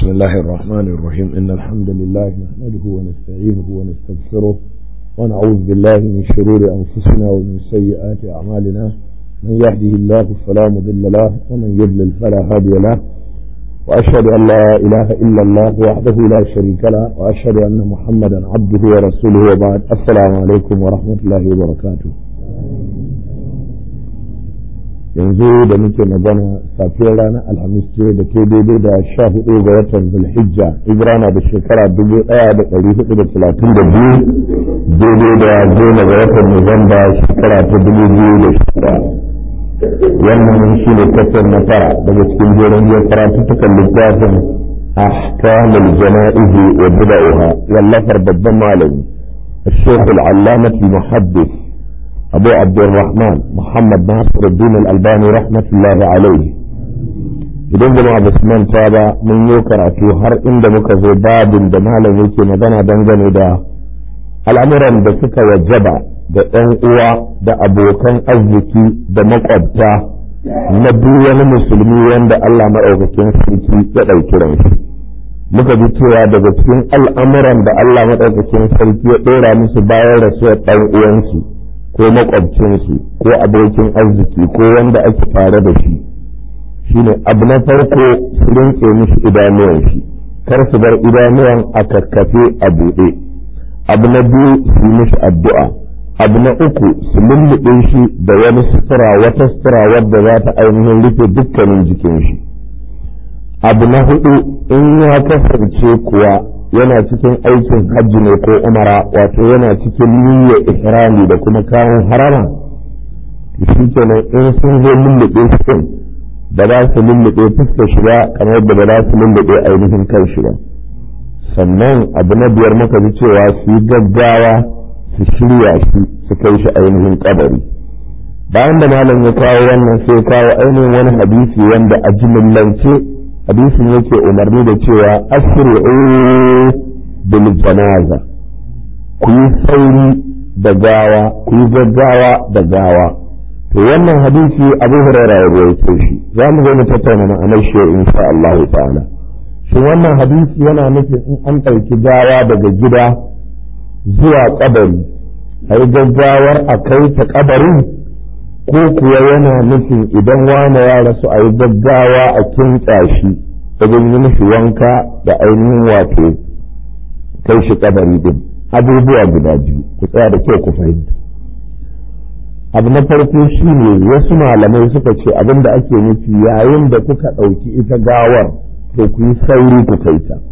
بسم الله الرحمن الرحيم إن الحمد لله نحمده ونستعينه ونستغفره ونعوذ بالله من شرور أنفسنا ومن سيئات أعمالنا من يهده الله فلا مضل له ومن يضلل فلا هادي له وأشهد أن لا إله إلا الله وحده لا شريك له وأشهد أن محمدا عبده ورسوله وبعد السلام عليكم ورحمة الله وبركاته yanzu da muke magana safiyar ranar alhamis ce da ke daidai da sha hudu ga watan zulhijja hijira da shekara dubu daya da dari hudu da talatin da biyu daidai da goma ga watan nuwamba shekara ta dubu biyu da shida wannan shi ne kasar na tara daga cikin jerin biyar karatuttukan littafin ahkamul jana'izi wa bida'uha wallafar babban malami الشيخ العلامة المحدث أبو عبد الرحمن محمد ناصر الدين الألباني رحمة الله عليه idan jama'a ba su manta ba mun yi karatu har inda muka zo babin da malam yake magana dangane da al'amuran da suka wajaba da ɗan uwa da abokan arziki da makwabta na duk wani musulmi wanda Allah maɗaukakin sarki ya ɗauki ranshi muka ji cewa daga cikin al'amuran da Allah maɗaukakin sarki ya ɗora musu bayan rasuwar ɗan uwansu ko makwabcinsu ko abokin arziki ko wanda ake tare da shi shine abu na farko su rinke mishi idanuwan shi kar su bar idanuwan a kakkafe a buɗe abu na biyu su yi mishi addu'a abu na uku su lulluɓe shi da wani sutura wata sutura wadda za ta ainihin rufe dukkanin jikin shi abu na hudu in ya kasance kuwa yana cikin aikin hajji ne ko umara wato yana cikin niyyar ihrami da kuma kayan harama shi kenan in sun zo lullube su ba za su lullube fuskar shi ba kamar da ba za su lullube ainihin kan shi ba sannan abu na biyar muka ji cewa su yi gaggawa su shirya shi su kai shi ainihin kabari bayan da malam ya kawo wannan sai kawo ainihin wani hadisi wanda a jimillance hadisin yake umarni da cewa asri'u bil janaza ku yi sauri da gawa ku yi gaggawa da gawa to wannan hadisi abu hurairah ya rawaito shi za mu zo mu tattauna ma'anar shi insha Allah ta'ala shi wannan hadisi yana nufin in an ɗauki gawa daga gida zuwa kabari a yi gaggawar a kai ta kabarin ko kuwa yana nufin idan wane ya rasu a yi gaggawa a kintsa shi wajen yi mishi wanka da ainihin wato kai shi kabari din abubuwa guda biyu ku tsaya da kyau ku fahimta abu na farko shi ne wasu malamai suka ce abin da ake nufi yayin da kuka ɗauki ita gawar to ku yi sauri ku kai ta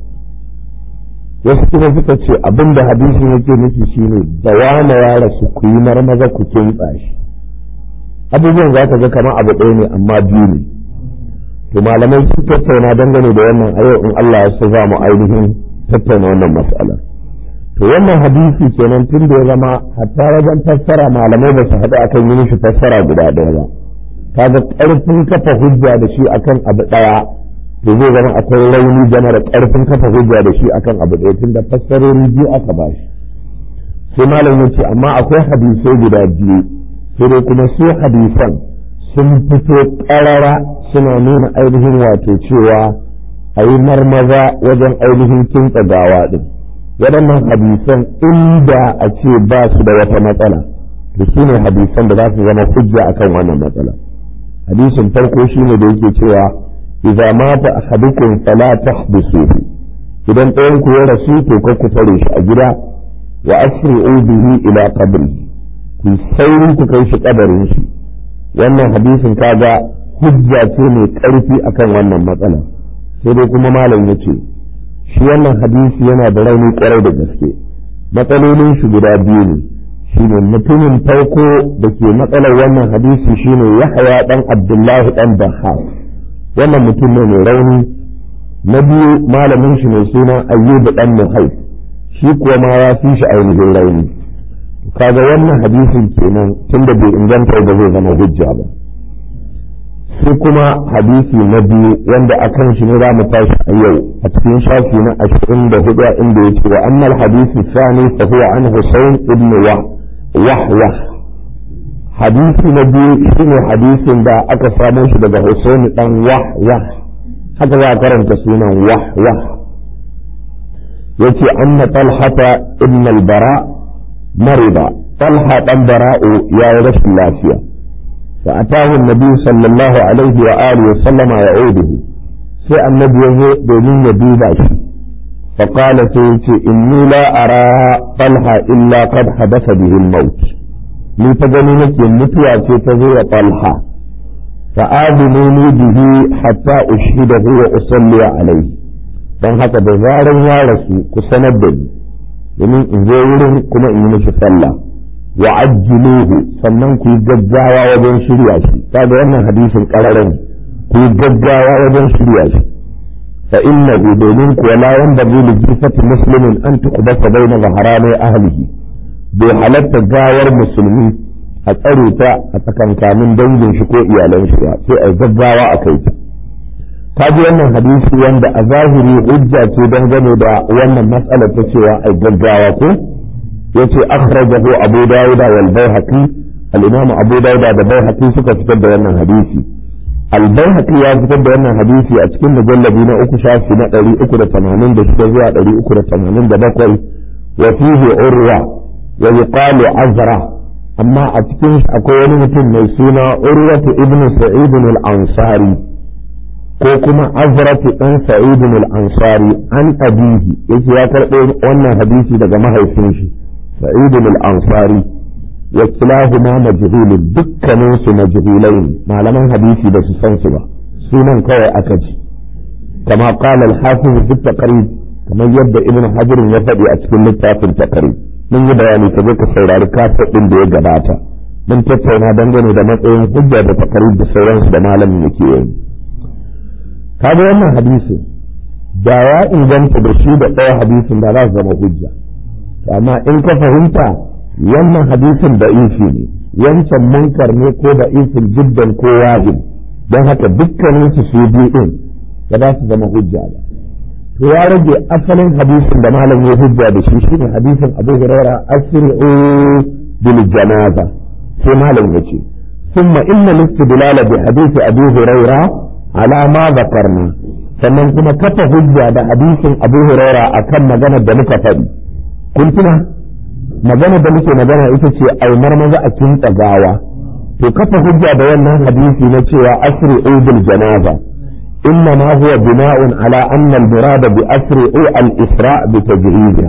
wasu kuma suka ce abin da hadisin yake nufi shine da wane ya rasu ku yi marmaza ku kintsa shi abubuwan za ka ga kamar abu ɗaya ne amma biyu ne to malamai sun tattauna dangane da wannan a yau in Allah ya so za mu ainihin tattauna wannan mas'alar to wannan hadisi kenan tun da ya zama hatta wajen fassara malamai ba su haɗu akan yi mishi fassara guda ɗaya ba kaga ƙarfin kafa hujja da shi akan abu ɗaya to zai zama akwai rauni game da ƙarfin kafa hujja da shi akan abu ɗaya tun da fassarori biyu aka ba shi sai malam ya ce amma akwai hadisai guda biyu sai dai kuma su hadisan sun fito ƙarara suna nuna ainihin wato cewa a yi marmaza wajen ainihin kintsa gawa ɗin waɗannan hadisan inda a ce ba su da wata matsala to su ne hadisan da za su zama hujja akan wannan matsala hadisin farko shine da yake cewa idza mata ahadukum fala tahbisuhu idan ɗayan ku ya rasu to ka ku tare shi a gida wa asri'u bihi ila qabrihi ku sauri ku kai shi kabarin shi wannan hadisin kaga hujja ce mai ƙarfi akan wannan matsala sai dai kuma malam ya ce shi wannan hadisi yana da rauni kwarai da gaske matsalolin shi guda biyu ne shine mutumin farko da ke matsalar wannan hadisi shine yahaya dan abdullahi dan bahar wannan mutum ne mai rauni na biyu malamin shi mai suna ayyubu dan muhaif shi kuwa ma ya fi shi ainihin rauni kaga wannan hadisin kenan tunda bai inganta da zai zama hujja ba sai kuma hadisi na biyu wanda a kan shi ne za mu tashi a yau a cikin shafi na ashirin da hudu inda ya ce wa annal hadisi sani fa huwa an husayn ibn wahwa hadisi na biyu shine hadisin da aka samo shi daga husayn dan wahwa haka za a karanta sunan wah wah yace anna talhata ibn al-bara marida talha dan bara'u ya yi rashin lafiya fa atahu an-nabi sallallahu alaihi wa alihi wa sallama ya'uduhu sai annabi ya zo domin ya duba shi fa qala sai yace inni la ara talha illa qad hadatha bihi al-maut ni ta gani nake mutuwa ce ta zo wa talha fa adinu bihi hatta ushhidahu wa usalli alayhi don haka da zaran ya rasu ku sanar da ni domin in zo wurin kuma in yi mishi sallah wa ajjiluhu sannan ku yi gaggawa wajen shirya shi kaga wannan hadisin kararan ku yi gaggawa wajen shirya shi fa innahu domin kuwa la yanbaghi li jifati muslimin an tuqbata bayna zaharani ahlihi bai halatta gawar musulmi a tsare ta a tsakankanin dangin shi ko iyalan shi sai a gaggawa a kai ta ka ji wannan hadisi wanda a zahiri hujja ce dangane da wannan matsalar ta cewa ai gaggawa ko yace akhrajahu abu dawud wal baihaqi al-imam abu dawud da baihaqi suka fitar da wannan hadisi al-baihaqi ya fitar da wannan hadisi a cikin mujallabi na uku shafi na 386 zuwa 387 wa fihi urwa wa yuqalu azra amma a cikin akwai wani mutum mai suna urwatu ibnu sa'id al-ansari ko kuma azratu dan sa'id al-ansari an abihi yake ya karɓo wannan hadisi daga mahaifin shi sa'id al-ansari wa kilahuma majhulun dukkanin su majhulain malaman hadisi da su san su ba sunan kawai aka ji kama qala al-hafiz fi taqrib kamar yadda ibnu hajar ya faɗi a cikin littafin taqrib mun yi bayani ka zo ka saurari kafin din da ya gabata mun tattauna dangane da matsayin hujja da taqrib da sauransu da malamin yake yi kaga wannan hadisin da ya inganta da shi da ɗaya hadisin da za su zama hujja amma in ka fahimta wannan hadisin da ifi ne wancan munkar ne ko da ifin jiddan ko wajib don haka dukkanin su su biyu din ba za su zama hujja ba to ya rage asalin hadisin da malam ya hujja da shi shine hadisin Abu Hurairah asri'u bil janaza sai malam yace ثم إن الاستدلال بحديث أبي هريرة على ما ذكرنا sannan kuma kafa hujja da hadisin Abu Huraira akan magana da muka faɗi kun tuna magana da muke magana ita ce ai marmaza a kintsa gawa to kafa hujja da wannan hadisi na cewa asri bil janaza inna ma huwa bina'un ala anna al murada bi asri al isra bi tajhiziha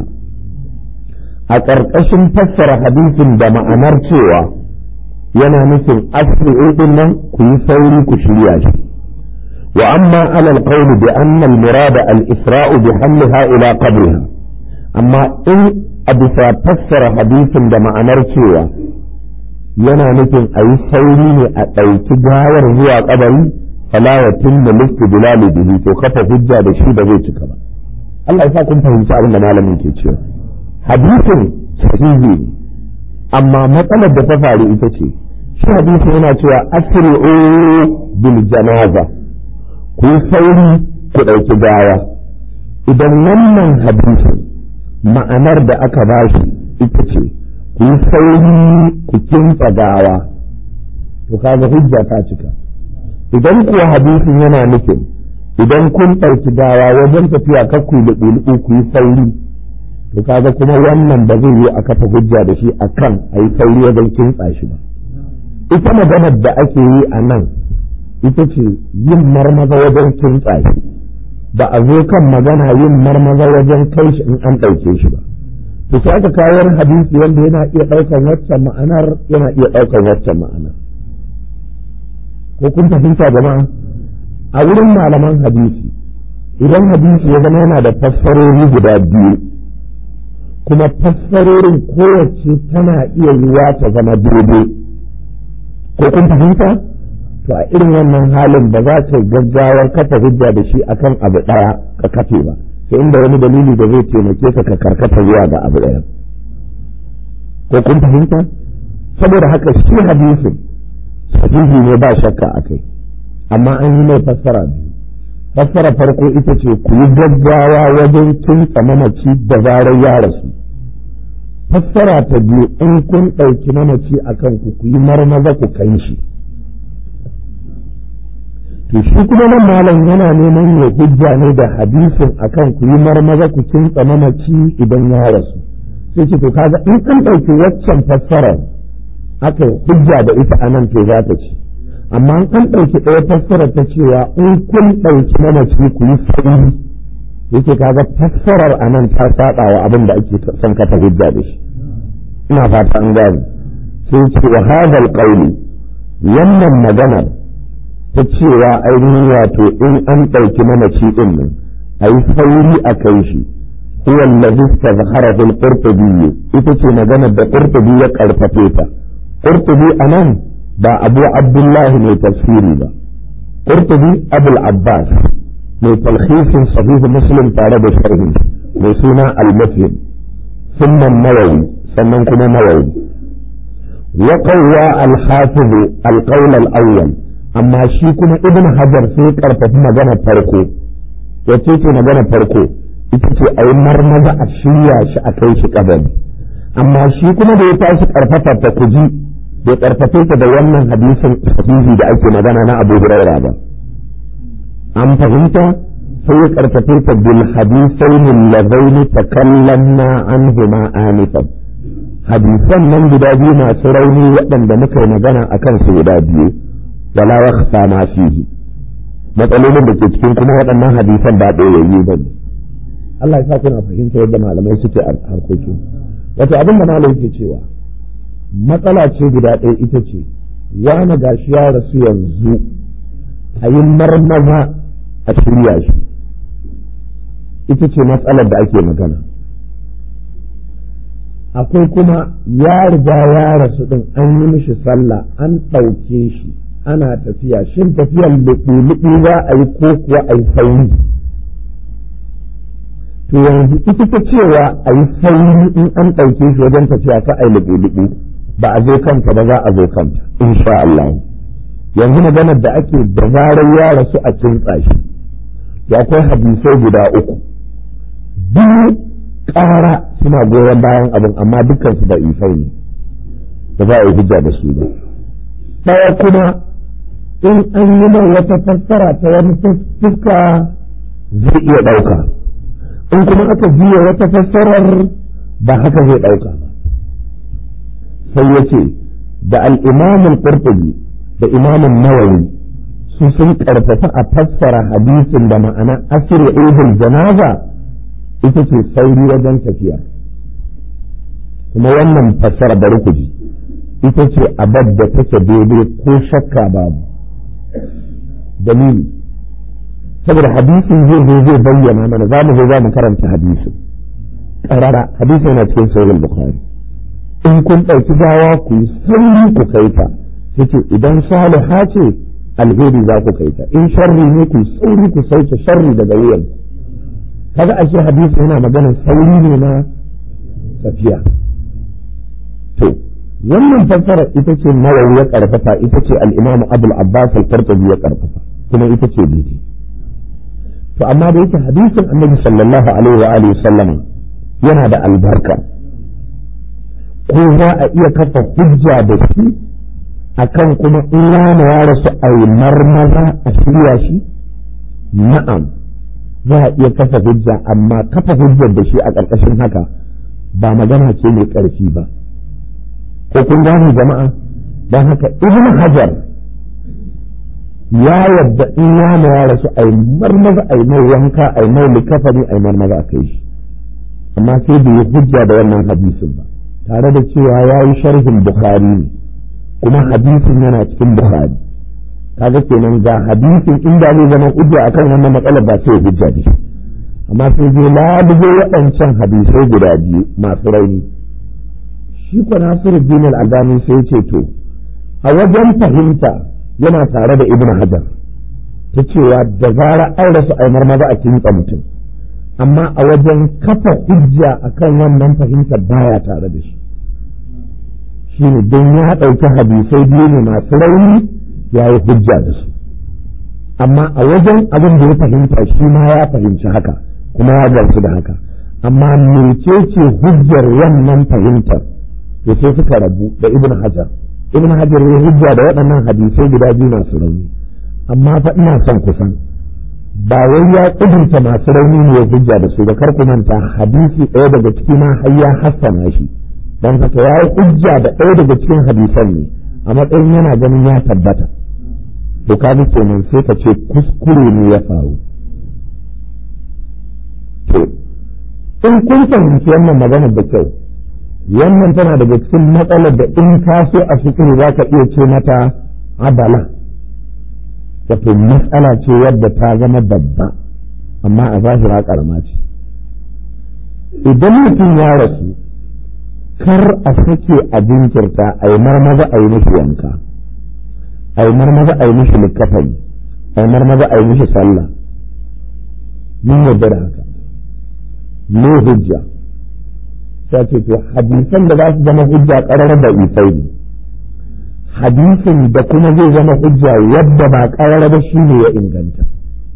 a ƙarƙashin fassara hadisin da ma'anar cewa yana nufin asri din nan ku yi sauri ku shirya shi وأما على القول بأن المراد الإسراء بحملها إلى قبرها أما إن أبسا فسر حديث دم أنرشيوا yana nufin a yi sauri ne a ɗauki gawar zuwa ƙabari fala ya tunna listi bilali bihi to kafa hujja da shi da zai cika ba Allah ya sa kun fahimci abin da malamin ke cewa hadisin sahihi ne amma matsalar da ta faru ita ce shi hadisin yana cewa asri'u bil janaza ku yi sauri ku ɗauki gawa idan wannan hadisin ma'anar da aka ba shi ita ce ku yi sauri ku kinta gawa to kaga hujja ta cika idan kuwa hadisin yana nufin idan kun ɗauki gawa wajen tafiya ka ku yi ku yi sauri to kaga kuma wannan ba zai yi a kafa hujja da shi akan a yi sauri wajen kintsa shi ba ita maganar da ake yi a nan ita ce yin marmaza wajen kintsa shi ba a zo kan magana yin marmaza wajen kai shi in an ɗauke shi ba to sai aka kawo hadisi wanda yana iya ɗaukar waccan ma'anar yana iya ɗaukar waccan ma'anar ko kun fahimta jama'a a wurin malaman hadisi idan hadisi ya zama yana da fassarori guda biyu kuma fassarorin kowace tana iya yiwa ta zama daidai ko kun fahimta to a irin wannan halin ba za ka gaggawar kafa hujja da shi akan abu ɗaya ka kafe ba sai inda wani dalili da zai taimake ka ka karkata zuwa ga abu ɗaya ko kun fahimta saboda haka shi hadisin sahihi ne ba shakka a kai amma an yi mai fassara biyu fassara farko ita ce ku yi gaggawa wajen kintsa mamaci da zarar ya rasu fassara ta biyu in kun ɗauki mamaci a kan ku ku yi marmaza ku kan shi to shi kuma nan malam yana neman ya hujja ne da hadisin akan ku yi marmaza ku kintsa mamaci idan ya rasu sai ce to kaga in an ɗauki waccan fassarar aka hujja da ita a nan to za ta ci amma an ɗauki ɗaya fassarar ta cewa in kun ɗauki mamaci ku yi sauri yake kaga fassarar a nan ta saɓa wa abin da ake son kafa hujja da shi ina fata an gane sai ce wa hadal qawli wannan maganar ta cewa ainihin wato in an ɗauki mamaci ɗin nan a yi sauri a kai shi huwa allazi tazhara fil qurtubi ita ce maganar da qurtubi ya karfafe ta qurtubi anan ba abu abdullahi mai tafsiri ba qurtubi abul abbas mai talhisin sahih muslim tare da sharhi mai suna al-muslim thumma nawawi sannan kuma nawawi wa qawwa al-hafiz al-qawl al-awwal amma shi kuma ibn hajar sai karfafi magana farko yace ce magana farko ita ce a yi marmaza a shirya shi a kai shi kabari amma shi kuma da ya tashi karfafa ta kuji bai karfafe ta da wannan hadisin sahihi da ake magana na Abu Hurairah ba an fahimta sai ya karfafe ta bil hadisain alladaini takallamna anhuma anifan hadisan nan guda biyu masu rauni waɗanda muka yi magana akan su guda biyu wala yakhfa ma fihi matsalolin da ke cikin kuma waɗannan hadisan ba ɗoyayyu ba ne Allah ya sa kuna fahimta yadda malamai suke a harkokin wato abin da malamai ke cewa matsala ce guda ɗaya ita ce wani gashi ya rasu yanzu a yi marmaza a shirya shi ita ce matsalar da ake magana akwai kuma ya riga ya rasu ɗin an yi mishi sallah an ɗauke shi ana tafiya shin tafiyar luɓu-luɓu za a yi ko kuwa a yi sauri to yanzu ita ta cewa a yi sauri in an ɗauke shi wajen tafiya ka a yi luɓu-luɓu ba a zo kanta ba za a zo kanta insha Allah yanzu maganar da ake da zarar ya rasu a kintsa shi to akwai hadisai guda uku biyu ƙara suna goyon bayan abin amma dukkan su da isai ne da za a yi hujja da su ba ɗaya kuma in an yi mai wata fassara ta wani fuska zai iya ɗauka in kuma aka biya wata fassarar ba haka zai ɗauka ba sai ya ce da al'imamin ƙurtubi da imamin nawawi su sun ƙarfafa a fassara hadisin da ma'ana asiru idul janaza ita ce sauri wajen tafiya kuma wannan fassara bari ku ji ita ce abad da take daidai ko shakka babu dalili saboda hadisin zai zo zai bayyana mana za mu zo za mu karanta hadisin ƙarara hadisin yana cikin sahih bukhari in kun ɗauki gawa ku yi sauri ku kai ta yace idan saliha ce alheri za ku kai ta in sharri ne ku sauri ku sauke sharri daga wuyan kaga ashe hadisi yana magana sauri ne na tafiya to wannan fassara ita ce nawawi ya karfafa ita ce al-imam abul abbas al-qurtubi ya karfafa kuma ita ce daidai to amma da yake hadisin annabi sallallahu alaihi wa alihi sallama yana da albarka ko za a iya kafa hujja da shi akan kuma in yana ya rasu a yi marmaza a shirya shi na'am za a iya kafa hujja amma kafa hujjar da shi a ƙarƙashin haka ba magana ce mai ƙarfi ba ko kun gane jama'a don haka ibn hajar ya yadda in yana ya rasu a yi marmaza a yi mai wanka a yi mai likafani a yi marmaza a kai shi amma sai bai yi hujja da wannan hadisin ba tare da cewa ya yi sharhin bukhari ne kuma hadisin yana cikin bukhari kaga kenan ga hadisin inda zai zama hujja akan wannan matsalar ba sai hujja da shi amma sai je labugo waɗancan hadisai guda biyu masu rauni shi ko Nasiruddin al-Albani sai ce to a wajen fahimta yana tare da Ibn Hajar ta cewa da zara an rasu ai marmaza a kinsa mutum amma a wajen kafa hujja akan wannan fahimtar baya tare da shi shi ne don ya ɗauki hadisai biyu ne masu rauni ya yi hujja da su amma a wajen abin da ya fahimta shi ma ya fahimci haka kuma ya gamsu da haka amma mecece hujjar wannan fahimtar to sai suka rabu da ibn hajar ibn hajar ya hujja da waɗannan hadisai guda biyu masu rauni amma fa ina son kusan ba wai ya kudurta masu rauni ne ya hujja da su ba kar ku manta hadisi ɗaya daga cikin ma har ya hassana shi dan haka ya yi hujja da ɗaya daga cikin hadisan ne a matsayin yana ganin ya tabbata to ka bi kenan sai ka ce kuskure ne ya faru to in kun fahimci wannan magana da kyau wannan tana daga cikin matsalar da in ka so a fikiri za ka iya ce mata abala wato matsala ce wadda ta zama babba amma a zahira karama ce idan mutum ya rasu kar a sake a jinkirta a yi marmaza a yi mishi wanka a yi marmaza a yi mishi likafani a yi marmaza a yi mishi sallah mun yarda da haka me hujja sai ce to hadisan da za su zama hujja ƙarar da isai ne hadisin da kuma zai zama hujja yadda ba ƙarar ba shi ne ya inganta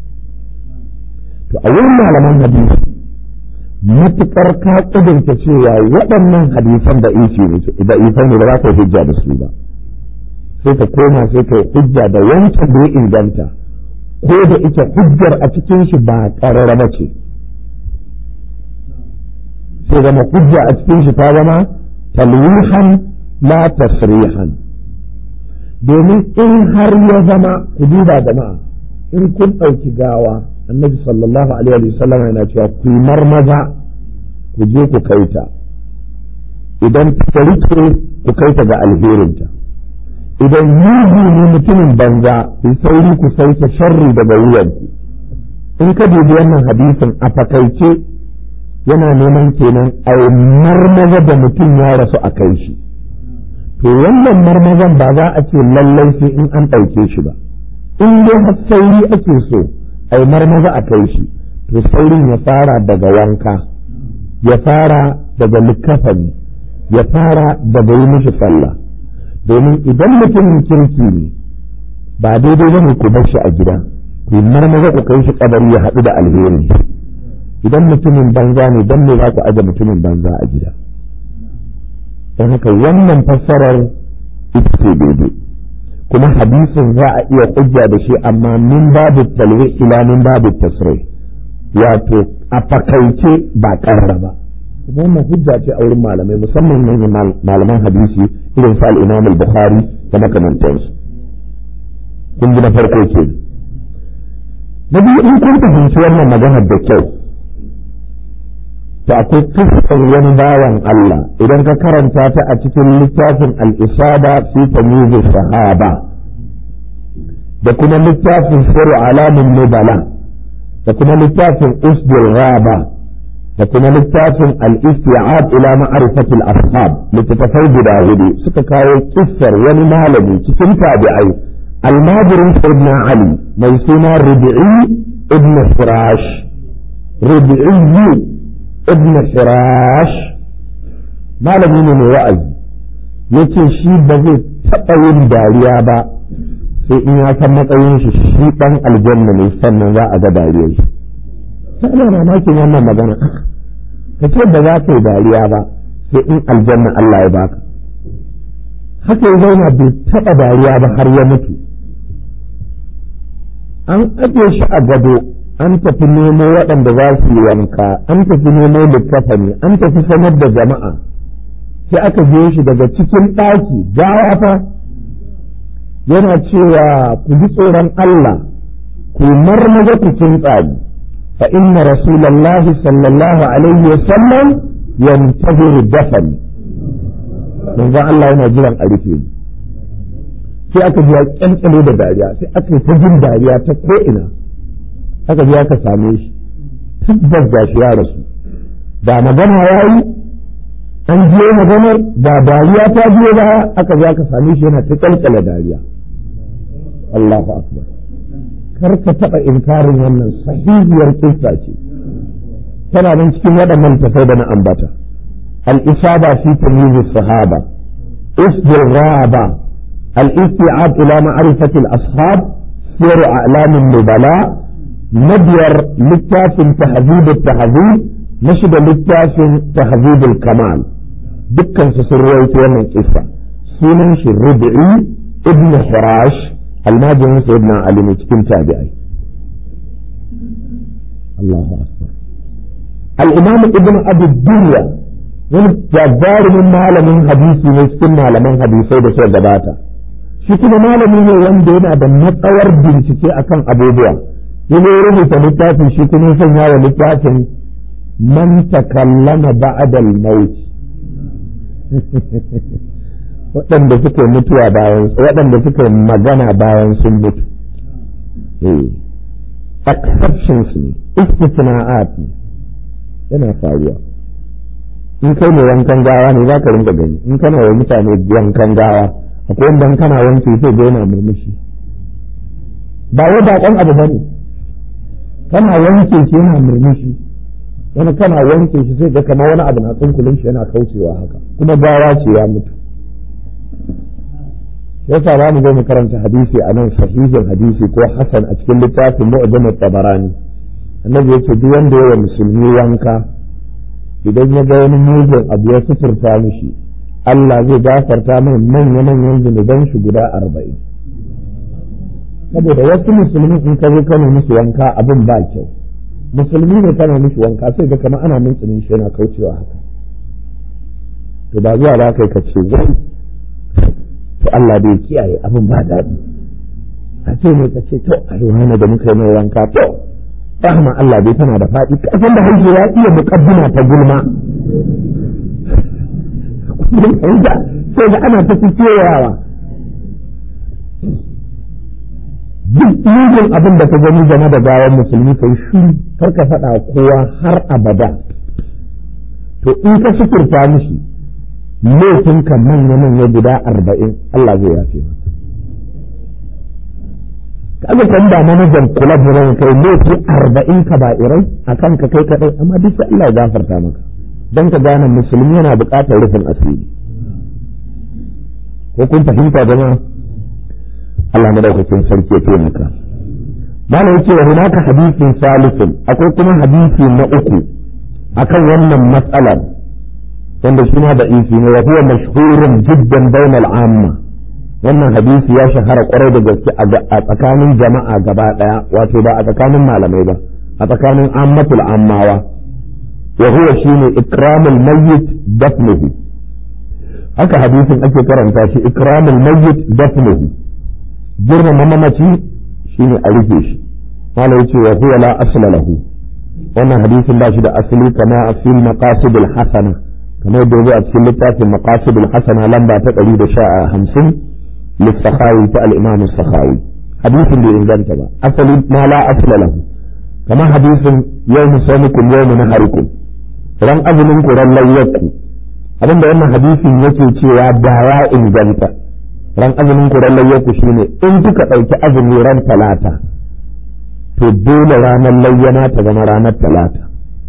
to a wurin malaman hadisi matuƙar ka ƙudurta cewa waɗannan hadisan da da isai ne ba za ka hujja da su ba sai ka koma sai ka hujja da wancan da ya inganta ko da ita hujjar a cikin shi ba ƙarar ba ce sai zama hujja a cikin shi ta zama talwihan la tasrihan domin in har ya zama ku duba jama'a in kun ɗauki gawa annabi sallallahu alaihi wa sallam yana cewa ku yi marmaza ku je ku kai ta idan ta rike ku kai ta ga alherinta idan yugu ne mutumin banza ku sauri ku sauke sharri daga wuyanku in ka dubi wannan hadisin a fakaice yana neman kenan a marmaza da mutum ya rasu a kai shi to wannan marmazan ba za a ce lallai sai in an ɗauke shi ba in dai har sauri ake so a yi marmaza a kai shi to saurin ya fara daga wanka ya fara daga likafani ya fara daga yi mishi sallah domin idan mutumin kirki ne ba daidai ba ne ku bar shi a gida ku yi marmaza ku kai shi kabari ya haɗu da alheri idan mutumin banza ne don me za ku aje mutumin banza a gida don haka wannan fassarar ita ce daidai kuma hadisin za a iya hujja da shi amma min babu talwi ila min babu tasrai wato a fakaice ba karra ba kuma wannan hujja ce a wurin malamai musamman ne malaman hadisi irin sa al-Imam al-Bukhari da makamantansu kun ji na farko ke na biyu in kun fahimci wannan maganar da kyau to akwai kisan wani bawan Allah idan ka karanta ta a cikin littafin al-Isaba fi tamyiz sahaba da kuma littafin sirru alamin nubala da kuma littafin usdul ghaba da kuma littafin al-isti'ab ila ma'rifati al-ashab littafai guda hudu suka kawo kissar wani malami cikin tabi'ai almajirin sayyidina ali mai suna rubi'i ibn firash rubi'i ibn firash malami ne mai wa'azi yace shi ba zai taɓa yin dariya ba sai in ya san matsayin shi shi ɗan aljanna ne sannan za a ga dariyar shi sai ana mamakin wannan magana ka ce ba za ka yi dariya ba sai in aljanna Allah ya baka haka ya zauna bai taɓa dariya ba har ya mutu an ajiye shi a gado an tafi nemo waɗanda za su yi wanka an tafi nemo littafani an tafi sanar da jama'a sai aka je shi daga cikin ɗaki gawa fa yana cewa ku ji tsoron Allah ku marmaza ku kintsani fa inna rasulallahi sallallahu alaihi wa sallam yantaziru dafani manzon Allah yana jiran a rufe ni sai aka ji ya kyankyale da dariya sai aka yi ta jin dariya ta ko'ina aka ji aka same shi tabbas ga shi ya rasu da magana ya yi an je maganar da dariya ta biyo ba aka ji aka same shi yana ta kyalkyale dariya Allahu akbar kar ka taɓa inkarin wannan sahihiyar kissa ce tana nan cikin waɗannan tafai da na ambata al-isaba fi tamyiz sahaba isbir raba al-isti'ab ila ma'rifati al-ashab sir a'lam an-nubala nabiyar littafin tahzib at-tahzib نشد littafin tahzib al-kamal dukkan su sun rawaito wannan kissa sunan shi rubi'i ibn hirash almajirin sayyidina ali ne cikin tabi'ai Allahu akbar al-imam ibn abi dunya wani jabarumin malamin hadisi ne cikin malaman hadisai da suka gabata shi kuma malami ne wanda yana da matsawar bincike akan abubuwa yana rubuta littafin shi kuma sanya wa littafin man takallama ba'da al-maut waɗanda suke mutuwa bayan waɗanda suke magana bayan sun mutu exceptions ne istisna'at ne yana faruwa in kai ne wankan gawa ne za ka rinka gani in kana wa mutane wankan gawa akwai wanda kana wanke sai ga yana murmushi ba wai baƙon abu bane kana wanke shi yana murmushi wani kana wanke shi sai ga kamar wani abu na tsunkulin shi yana kaucewa haka kuma gawa ce ya mutu yasa za mu zo mu karanta hadisi a nan sahihin hadisi ko hasan a cikin littafin mu'jam tabarani annabi yace duk wanda yawa musulmi wanka idan ya ga wani mugun abu ya suturta mishi Allah zai gafarta mai manya manyan zunuban shi guda arba'in saboda wasu musulmi in ka zo kana musu wanka abin ba kyau musulmi ne kana mishi wanka sai ga kamar ana mintsinin shi yana kaucewa haka to ba zuwa ba kai ka ce wai to Allah bai kiyaye abin ba daɗi a ce ne ka ce to a ruwana da muka yi mai wanka to rahama Allah bai tana da faɗi kasan da haihu ya iya muƙaddima ta gulma sai da ana ta kewayawa duk mugun abin da ka gani game da gawan musulmi kai shuru kar ka faɗa kowa har abada to in ka sukurta mishi laifinka manya-manya guda arba'in Allah zai yafe masa kaga kan da manajan kula da ran kai laifi arba'in ka ba irai a kan ka kai kadai amma duk sai Allah ya gafarta maka dan ka gane musulmi yana buƙatar rufin asiri ko kun fahimta jama'a Allah madaukakin sarki ya taimaka malam yace wa hunaka hadisin salisun akwai kuma hadisi na uku akan wannan matsalar wanda shi ma da isi ne wa huwa mashhurun jiddan bainal amma wannan hadisi ya shahara kwarai da gaske a tsakanin jama'a gaba daya wato ba a tsakanin malamai ba a tsakanin ammatul ammawa wa huwa shine ikramul mayyit dafnuhu haka hadisin ake karanta shi ikramul mayyit dafnuhu girmama mamaci shine a rufe shi malai yace wa huwa la asla lahu wannan hadisin ba shi da asali kama a fil maqasidil hasana kamar da zo a cikin littafin maqasidul hasana lamba ta ɗari da sha hamsin lissakhawi ta al-imam sakhawi hadisin bai inganta ba asali ma la asla lahu kamar hadisin yawmu sawmikum yawmu naharikum ran azumin ku ran layyakku abinda wannan hadisin yake cewa da ya inganta ran azumin ku ran layyakku shine in kuka ɗauki azumi ran talata to dole ranar layyana ta zama ranar talata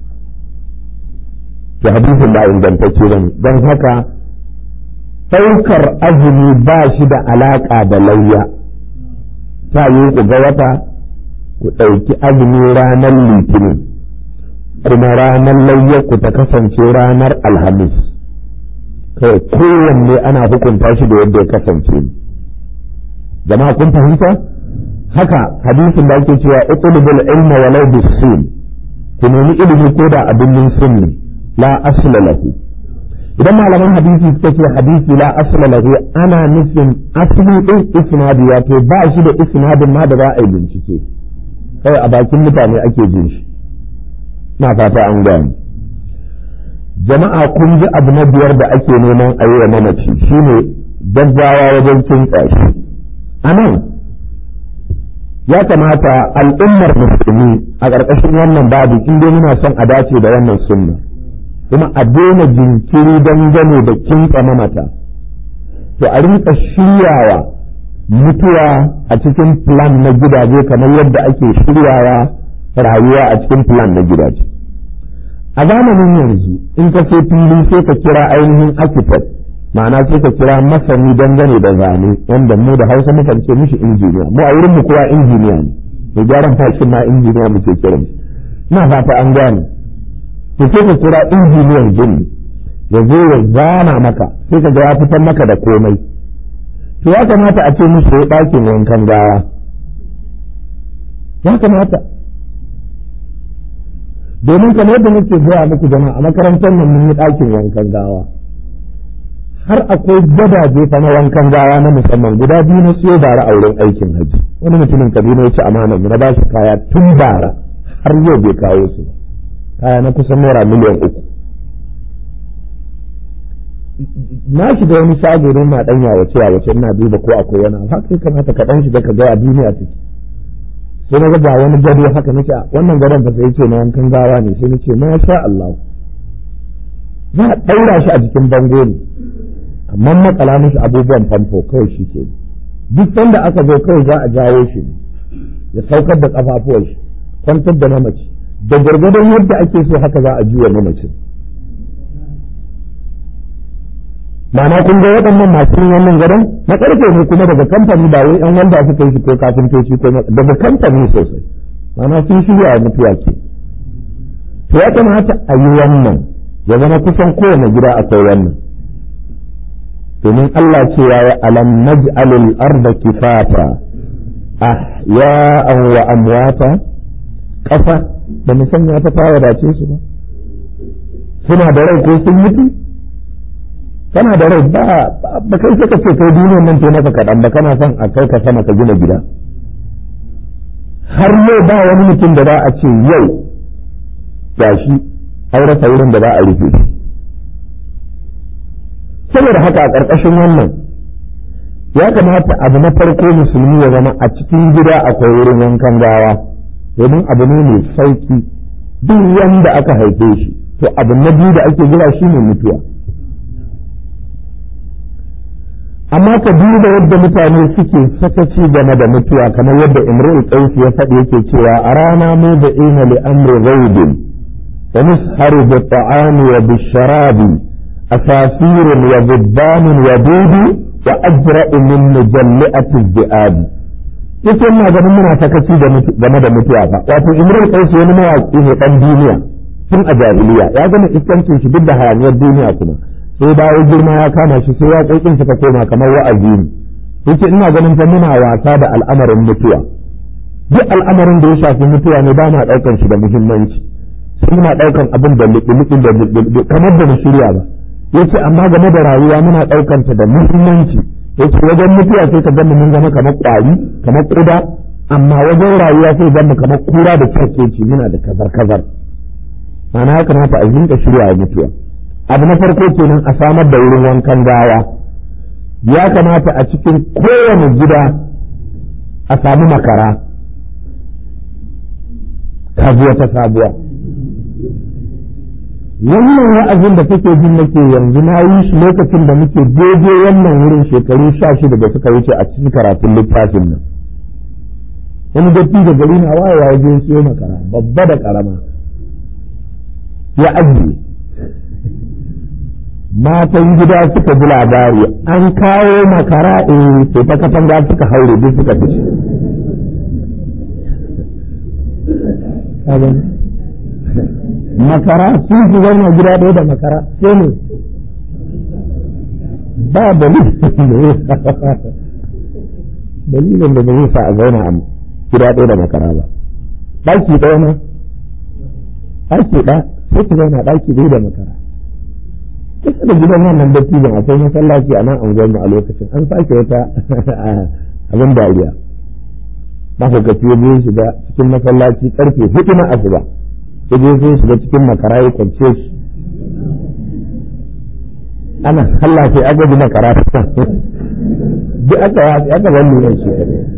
to hadisin ba ingantacce ba ne don haka ɗaukar azumi ba shi da alaƙa da layya ta yi ku ga wata ku ɗauki azumi ranar litinin kuma ranar layya ku ta kasance ranar alhamis kai kowanne ana hukunta shi da yadda ya kasance jama'a kun fahimta haka hadisin da ake cewa uqulubul ilma walau bisin ku nemi ilimi ko da abin sunni la asla lahu idan malaman hadisi suka ce hadisi la asla lahu ana nufin asli din isnadi wato ba shi da isnadin ma da za a yi bincike kai a bakin mutane ake jin shi na fata an gani jama'a kun ji abu na biyar da ake neman a yi wa mamaci shine gaggawa wajen kintsa shi a nan ya kamata al'ummar musulmi a ƙarƙashin wannan babu in dai muna son a dace da wannan sunna kuma a daina jinkiri dangane da kinka mamata to a rinka shiryawa mutuwa a cikin plan na gidaje kamar yadda ake shiryawa rayuwa a cikin plan na gidaje a zamanin yanzu in ka ce fili sai ka kira ainihin architect ma'ana sai ka kira masani dangane da zane wanda mu da hausa mukan ce mishi injiniya mu a wurin mu kowa injiniya ne mai gyaran fashin ma injiniya muke kiran ina fata an gane to sai ka kira injiniyan gini ya zo ya zana maka sai ka ga ya fitar maka da komai to ya kamata a ce musu ya ɗakin wankan gawa ya kamata domin kamar yadda nake gaya muku jama'a a makarantar nan mun yi ɗakin wankan gawa har akwai gadaje fa na wankan gawa na musamman guda biyu na siyo bara a wurin aikin haji wani mutumin kaduna ya ci amana na ba shi kaya tun bara har yau bai kawo su kaya na kusan naira miliyan uku na shiga wani shago don na ɗanya wace a wace ina duba ko akwai wani haka ya kamata ka ɗan shiga ka ga a duniya take sai na ga wani gado haka nake wannan gadon fa sai ce na wankan gawa ne sai nace ma sha Allah za a ɗaura shi a jikin bango ne amma makala mishi abubuwan famfo kawai shi ke duk sanda aka zo kawai za a jawo shi ya saukar da kafafuwan shi kwantar da mamaci da gargadon yadda ake so haka za a juya mamacin ma'ana kun ga waɗannan masu yin wannan gadon na ƙarfe ne kuma daga kamfani ba wai an wanda suka yi shi ko kafintoci ko daga kamfani sosai ma'ana sun shirya wa mutuwa ke to ya kamata a yi wannan ya zama kusan kowane gida akwai wannan domin Allah cewa ya alam naj'alul arda kifata ahya'an wa amwata ƙasa da mu sanya ta fara dace su ba suna da rai ko sun mutu kana da rai ba ba kai sai ka ce kai duniyar nan to maka kaɗan ba kana son a kai ka sama ka gina gida har yau ba wani mutum da za a ce yau gashi an rasa wurin da za a rufe saboda haka a ƙarƙashin wannan ya kamata abu na farko musulmi ya zama a cikin gida akwai wurin wankan gawa domin abu ne mai sauki duk wanda aka haife shi to abu na biyu da ake jira shi ne mutuwa amma ka duba yadda mutane suke sakaci game da mutuwa kamar yadda imrul qais ya faɗi yake cewa a rana mu da ina li amri ghaibin wa nusharu bi ta'ami wa bi sharabi asafir wa zibban wa dudu wa ajra'u min mujalli'ati dhi'ab yace ina ganin muna sakaci game da mutuwa fa wato imrul qais wani mawaki ne dan duniya tun a jahiliya ya gama iskancin shi duk da hayaniyar duniya kuma sai dawo girma ya kama shi sai waƙoƙin suka koma kamar wa'azi ne yace ina ganin fa muna wasa da al'amarin mutuwa duk al'amarin da ya shafi mutuwa ne ba ma ɗaukan shi da muhimmanci sai muna ɗaukan abin da liƙi da kamar da mu shirya ba yace amma game da rayuwa muna ɗaukan ta da muhimmanci yace wajen mutuwa sai ka gama mun zama kamar ƙwari kamar ƙuda amma wajen rayuwa sai gama kamar kura da kyarkeci muna da kazar kazar ma'ana ya kamata a rinka shirya mutuwa abu na farko kenan a samar da wurin wankan gawa ya kamata a cikin kowane gida a samu makara kajuwa ta sabuwa wannan wa'azin da kake jin nake yanzu na yi shi lokacin da muke daidai wannan wurin shekaru sha shida da suka wuce a cikin karatun littafin nan wani datti da gari na wayewa ya je siyo makara babba da karama ya ajiye matan gida suka ji labari an kawo makara in sai ta katanga suka haure duk suka fice makara sun fi zauna gida ɗaya da makara sai ne ba dalilin dalilin da zai sa a zauna a gida ɗaya da makara ba ɗaki ɗaya ma ɗaki ɗaya sai ki zauna ɗaki ɗaya da makara kusa da gidan wannan dattijan akwai masallaci a nan anguwar a lokacin an sake wata abin dariya mahaukaci ya je shiga cikin masallaci karfe hudu na asuba ya je sai shiga cikin makara ya kwance shi ana Allah sai aka ji makara ta duk aka ya aka wani ne shi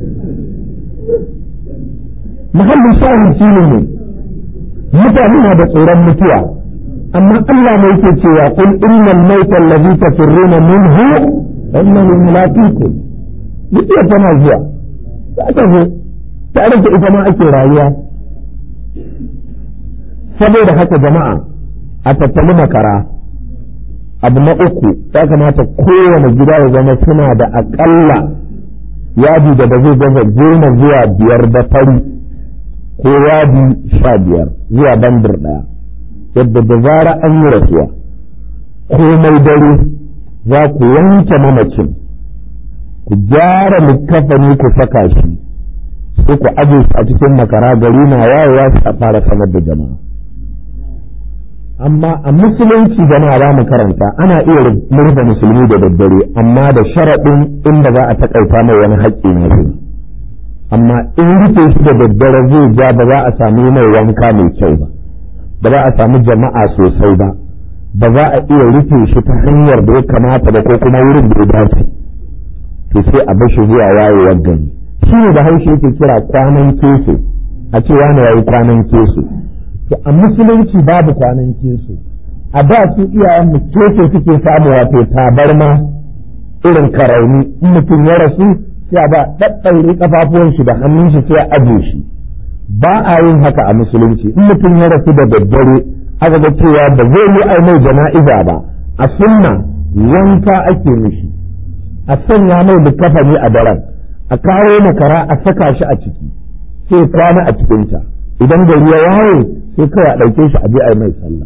muhallin shahin shi ne mutane na da tsoron mutuwa amma Allah ne yake cewa qul innal mauta allazi tafirruna minhu innahu mulaqikum mutuwa tana zuwa za ta zo tare da ita ma ake rayuwa saboda haka jama'a a tattali makara abu na uku ya kamata kowane gida ya zama suna da aƙalla yadi da ba zai gaza goma zuwa biyar da fari ko yadi sha biyar zuwa bandir ɗaya yadda da zara an yi rasuwa komai dare za ku wanke mamacin ku gyara likafani ku saka shi sai ku aje shi a cikin makara gari na wayewa su a fara sanar da jama'a amma a musulunci jama'a za mu karanta ana iya rufe musulmi da daddare amma da sharaɗin inda za a taƙaita mai wani haƙƙi na shi amma in rufe shi da daddare zai ja ba za a sami mai wanka mai kyau ba ba za a sami jama'a sosai ba ba za a iya rufe shi ta hanyar da ya kamata ba ko kuma wurin da ya dace to sai a bashi zuwa wayewar gari shi ne da haushe yake kira kwanan keso a ce wani yayi kwanan keso to a musulunci babu kwanan keso a da su iyayen mu keso suke samu wato tabarma irin karauni in mutum ya rasu sai a ba ɗaɗɗaure kafafuwan shi da hannun shi sai a aje shi ba a yin haka a musulunci in mutum ya rasu da daddare aka ga cewa ba zai yi ai mai jana'iza ba a sunna wanka ake mishi a sanya mai likafani a daren a kawo makara a saka shi a ciki sai kwana a cikinta idan gari ya waye sai kawai a ɗauke shi a je a yi mai sallah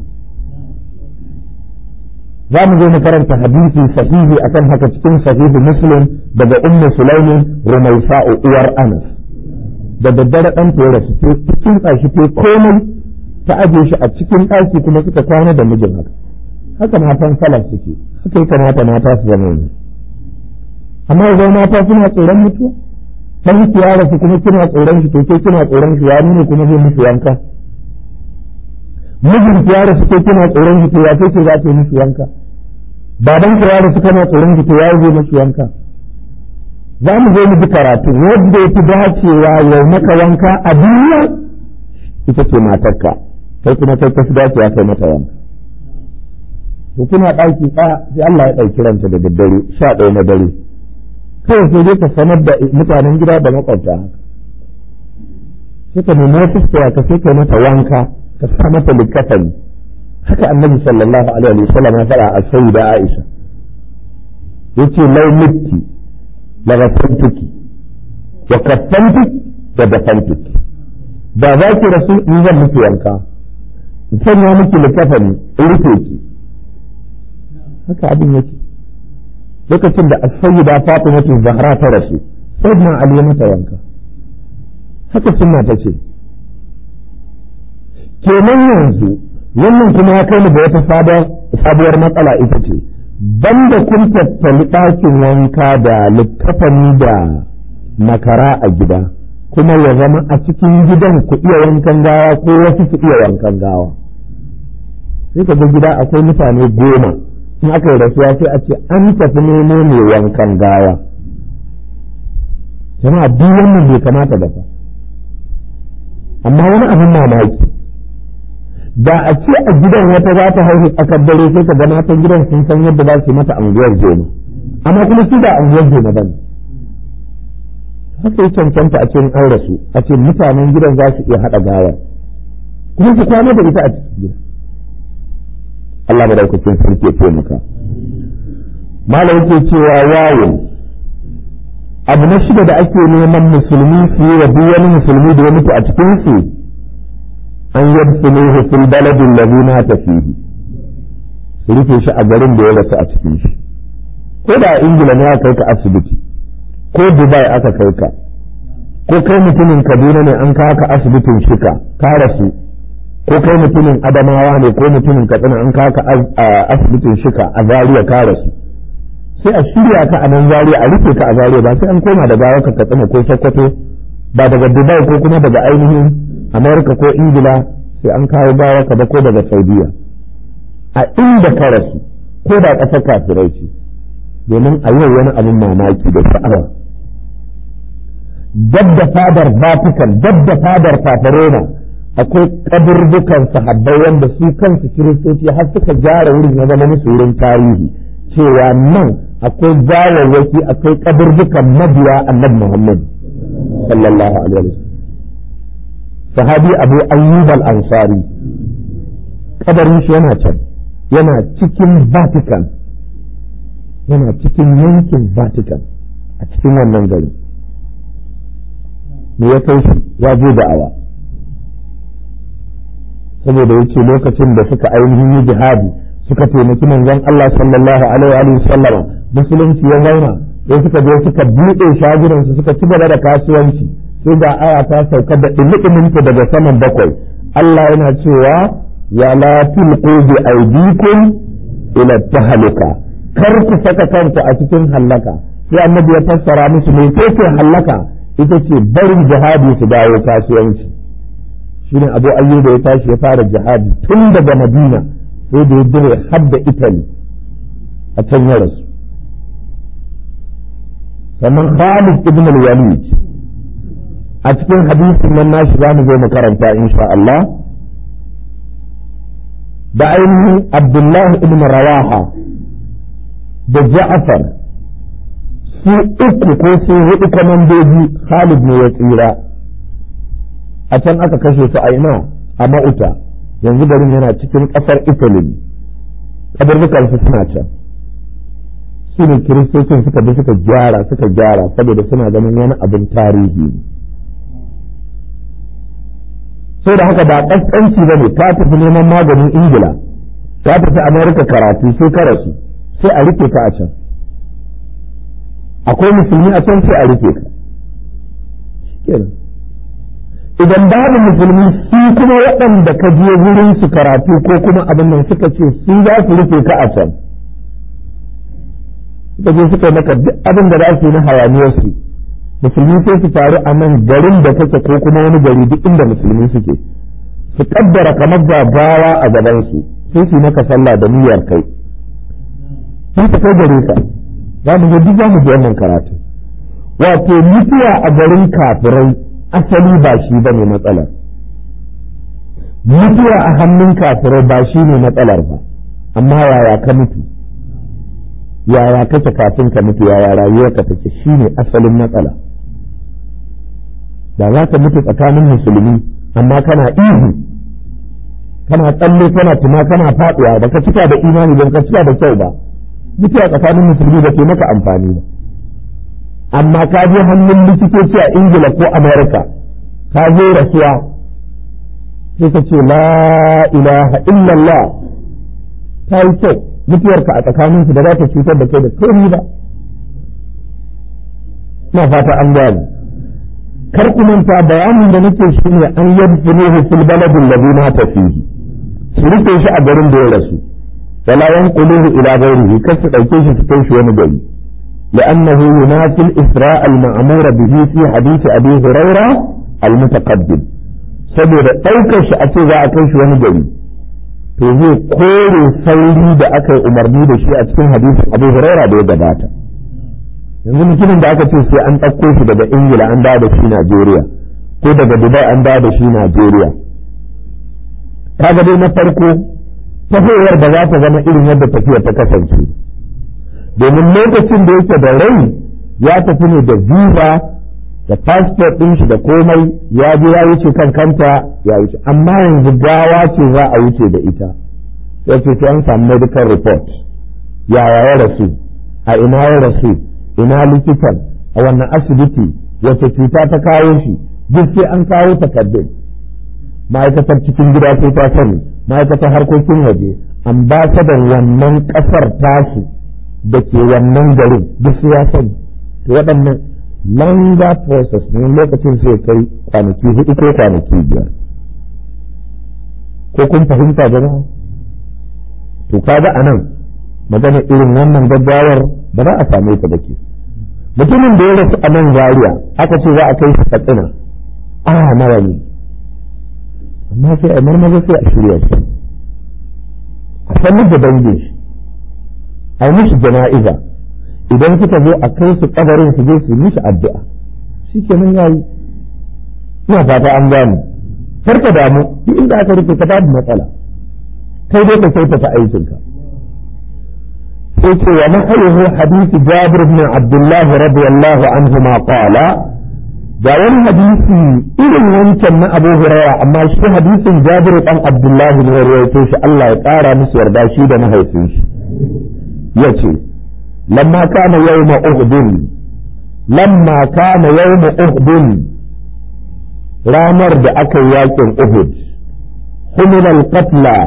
za mu zo mu karanta hadisi sahihi akan haka cikin sahihi muslim daga ummu sulaimin rumaisa'u uwar anas da daddare ɗan ta rasu ta cikin tsashi ta komai ta aje shi a cikin ɗaki kuma suka kwana da mijin haka haka matan salaf suke haka ya kamata mata su zama yanzu amma idan mata suna tsoron mutuwa dan ki ya rasu kuma kina tsoron shi to ke kina tsoron shi ya nuna kuma zai musu yanka mijin ki ya rasu ke kina tsoron shi to ya ce za ta yi musu yanka baban ki ya rasu kana tsoron shi to ya zai musu yanka za mu zo mu ji karatu wanda ya fi dacewa ya maka wanka a duniya ita ce matarka kai kuma kai ka fi dacewa kai mata wanka to kuna ɗaki ɗaya sai Allah ya ɗauki ranta da daddare sha ɗaya na dare kawai sai dai ka sanar da mutanen gida da makwabta haka sai ka nemi wata tsaya ka sai ka mata wanka ka sa mata likafani haka annabi sallallahu alaihi wa sallam ya fara a sayyida Aisha yace lau mitti la ghafantuki wa kaffantuki da dafantuki da za ki rasu in zan miki wanka in sanya miki likafani in rufe ki haka abin yake lokacin da as-sayyida Fatimatu Zahra ta rasu sayyidina Ali mata wanka haka sunna ta ce kenan yanzu wannan kuma ya kai mu da wata sabuwar matsala ita ce banda kun tattali ɗakin wanka da littafani da makara a gida kuma ya zama a cikin gidan ku iya wankan gawa ko wasu su iya wankan gawa sai ka ga gida akwai mutane goma in aka yi rasuwa sai a ce an tafi nemo mai wankan gawa jama'a duk wannan bai kamata ba amma wani abin mamaki da a ce a gidan wata za ta haihu tsakar dare sai ka ga matan gidan sun san yadda za su mata anguwar jema amma kuma su da anguwar jema ba ne haka yi cancanta a cikin an rasu a ce mutanen gidan za su iya haɗa gawa kuma su kwana da ita a cikin gida Allah madaukakin sarki ya taimaka malam yake cewa wawo abu na shida da ake neman musulmi su yi wa duk wani musulmi da ya mutu a cikin su an yadfuluhu fil baladin ladhi mata fihi su rufe shi a garin da ya rasu a cikin shi ko da a ingila ne aka kai ka asibiti ko dubai aka kai ka ko kai mutumin kaduna ne an kawo ka asibitin shika ka rasu ko kai mutumin adamawa ne ko mutumin katsina an kawo ka asibitin shika a zaria ka rasu sai a shirya ka a nan zaria a rufe ka a zaria ba sai an koma da gawa ka katsina ko sokoto ba daga dubai ko kuma daga ainihin amerika ko ingila sai an kawo gawa ka da ko daga saudiya a inda ka rasu ko da ƙasar kafirai ce domin a yau wani abin mamaki da sha'awa dab da fadar vatican dab da fadar paparoma akwai kaburbukan sahabbai wanda su kansu kiristoci har suka gyara wurin ya zama musu wurin tarihi cewa nan akwai gawawwaki akwai kaburbukan mabiya annabi muhammad sallallahu alaihi wasallam sahabi abu ayyub al-ansari kabarin shi yana can yana cikin vatican yana cikin yankin vatican a cikin wannan gari me ya kai shi ya je da'awa saboda yace lokacin da suka ainihin yi jihadi suka taimaki manzon Allah sallallahu alaihi wa sallama musulunci ya zauna sai suka je suka buɗe shagunansu suka ci gaba da kasuwanci sai ga aya ta sauka da ɗumi daga saman bakwai Allah yana cewa wala tulqu bi aydikum ila tahluka kar ku saka kanku a cikin hallaka sai annabi ya fassara musu me ce hallaka ita ce barin jihadi su dawo kasuwanci shine abu ayyuba ya tashi ya fara jihadi tun daga madina sai da ya dire har da italy a can ya rasu sannan khalid ibn al-walid a cikin hadisin nan nashi za mu zo mu karanta insha Allah da ainihin abdullahi ibn rawaha da ja'far su uku ko su hudu kwamandoji Khalid ne ya tsira a can aka kashe su a ina a ma'uta yanzu garin yana cikin ƙasar Italy kabarbukan su suna can su ne kiristocin suka bi suka gyara suka gyara saboda suna ganin wani abin tarihi sai da haka ba ƙasƙanci ba ne ta tafi neman maganin ingila ta tafi amerika karatu sai ka rasu sai a rike ka a can akwai musulmi a can sai a rufe ka kenan idan babu musulmi su kuma waɗanda ka je wurin su karatu ko kuma abin nan suka ce su za su rufe ka a can suka je suka maka duk abin da za su yi na hayaniyar su musulmi sai su taru a nan garin da kake ko kuma wani gari duk inda musulmi suke su kaddara kamar gagawa a gaban su sai su yi maka sallah da niyyar kai sai ta kai gare ka za mu je duk za mu je wannan karatu wato mutuwa a garin kafirai asali ba shi ba ne matsalar mutuwa a hannun kafirai ba shi ne matsalar ba amma yaya ka mutu yaya kake kafin ka mutu yaya rayuwarka take shi ne asalin matsala da za ka mutu tsakanin musulmi amma kana ihu kana tsalle kana tuma kana faɗuwa ba ka cika da imani ba ka cika da kyau ba mutuwa tsakanin musulmi da ke maka amfani ba amma ka je hannun likitoci a ingila ko amerika ka zo rasuwa sai ka ce la ilaha illallah ta yi kyau mutuwarka a tsakaninsu da za ta cutar da kai da kai ba na fata an gane kar ku manta bayanin da nake shi ne an yadfunuhu fil baladin ladhi mata fihi su rufe shi a garin da ya rasu ولا ينقلوه إلى غيره كسر أيكيش تكيش ونجري لأنه ينافي الإسراء المأمور به في حديث أبي هريرة المتقدم saboda ɗaukar shi a ce za a kai shi wani gari to zai kore sauri da aka yi umarni da shi a cikin hadisin abu huraira da ya gabata yanzu mutumin da aka ce sai an ɗauko shi daga ingila an dawo da shi najeriya ko daga dubai an dawo da shi najeriya kaga dai na farko tafiyar ba za ta zama irin yadda tafiyar ta kasance domin lokacin da yake da rai ya tafi ne da visa da passport ɗin shi da komai ya je ya wuce kan kanta ya wuce amma yanzu gawa ce za a wuce da ita sai ce an samu medical report yaya ya rasu a ina ya rasu ina likitan a wannan asibiti wace cuta ta kawo shi duk sai an kawo takardun ma'aikatar cikin gida sai ta sani ma'aikatar harkokin waje ambasadan wannan ƙasar tasu da ke wannan garin duk ya sani to waɗannan longer process ne lokacin sai kai kwanaki hudu ko kwanaki biyar ko kun fahimta jama'a to kaga a nan magana irin wannan gaggawar ba za a same ta ba ke mutumin da ya rasu a nan zaria aka ce za a kai shi katsina a nawa ne amma sai a marmaza sai a shirya shi a sanar da dangin shi a yi mishi jana'iza idan suka zo a kai su kabarin su je su mishi addu'a shi kenan ya yi ina fata an gane karka damu duk inda aka rufe ka babu matsala kai dai ka kyautata aikinka sai ce wa mahayyuhu hadisi jabir ibn abdullah radiyallahu anhu ma qala da wani hadisi irin wancan na Abu Huraira amma shi hadisin Jabir dan Abdullahi ne rawaito shi Allah ya ƙara musu yarda shi da mahaifin shi yace lamma kana yawma uhud lamma kana yawma uhud ranar da aka yi yakin Uhud humila al-qatla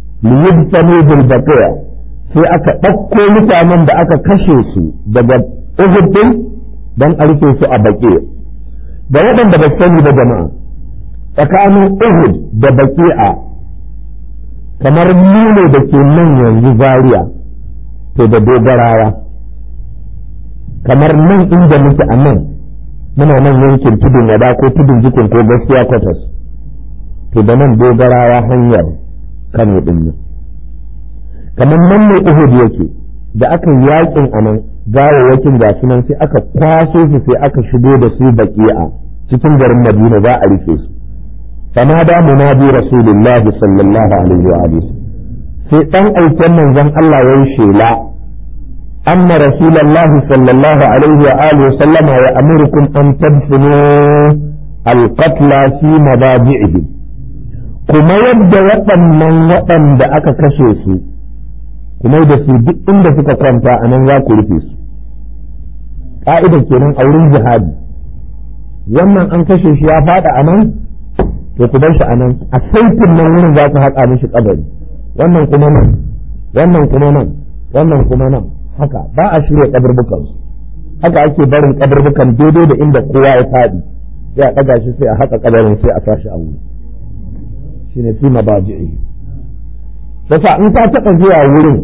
liyubtanu bil baqiya sai aka ɗauko mutanen da aka kashe su daga uhud din dan a rufe su a baƙi da waɗanda ba sani da jama'a tsakanin uhud da baƙi'a kamar nune da ke nan yanzu zaria to da dogarawa kamar nan inda muke a nan muna nan yankin tudun wada ko tudun jikin ko gaskiya kwatas to da nan dogarawa hanyar kano din nan kamar nan ne uhud yake da aka yi yakin a nan gawawwakin gasu nan sai aka kwaso su sai aka shigo da su baki'a cikin garin madina za a rufe su fama da munadi rasulullahi sallallahu alaihi wa alihi sai dan aiken manzon Allah yayin shela أن رسول الله صلى الله عليه وآله وسلم يأمركم أن تدفنوا القتلى في مضاجعهم kuma yadda waɗannan waɗanda aka kashe su kuma da su duk inda suka kwanta a nan za ku rufe su ƙa'ida kenan a wurin jihadi wannan an kashe shi ya faɗa a nan to ku bar shi a nan a saitin nan wurin za ku haƙa mishi kabari wannan kuma nan wannan kuma nan wannan kuma nan haka ba a shirya kaburbukan su haka ake barin kaburbukan daidai da inda kowa ya faɗi sai a ɗaga shi sai a haƙa kabarin sai a sashi a wuri shine fi mabaji'i sasa in ka taɓa zuwa wurin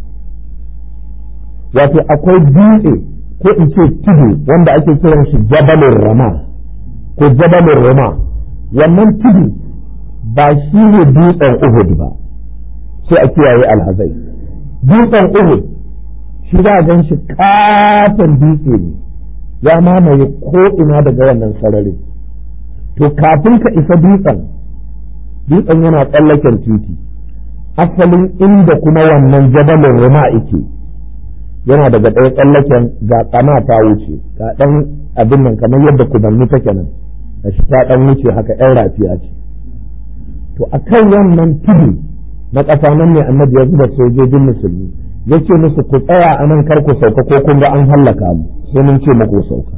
wato akwai dutse ko in ce tudu wanda ake kiran shi jabalin rama ko jabalin rama wannan tudu ba shi ne dutsen uhud ba sai a kiyaye alhazai dutsen uhud shi za a gan shi katon dutse ne ya mamaye ko ina daga wannan sararin to kafin ka isa dutsen dutsen yana tsallaken titi asalin inda kuma wannan jabalin ruma ike yana daga ɗaya tsallaken ga tsana ta wuce ga ɗan abin nan kamar yadda kubanni take nan da shi ta ɗan wuce haka ‘yan rafiya ce to a kan wannan tudu na ƙasa nan ne annabi ya zuba sojojin musulmi ya ce musu ku tsaya a nan kar ku sauka ko kun ga an hallaka mu sai mun ce muku sauka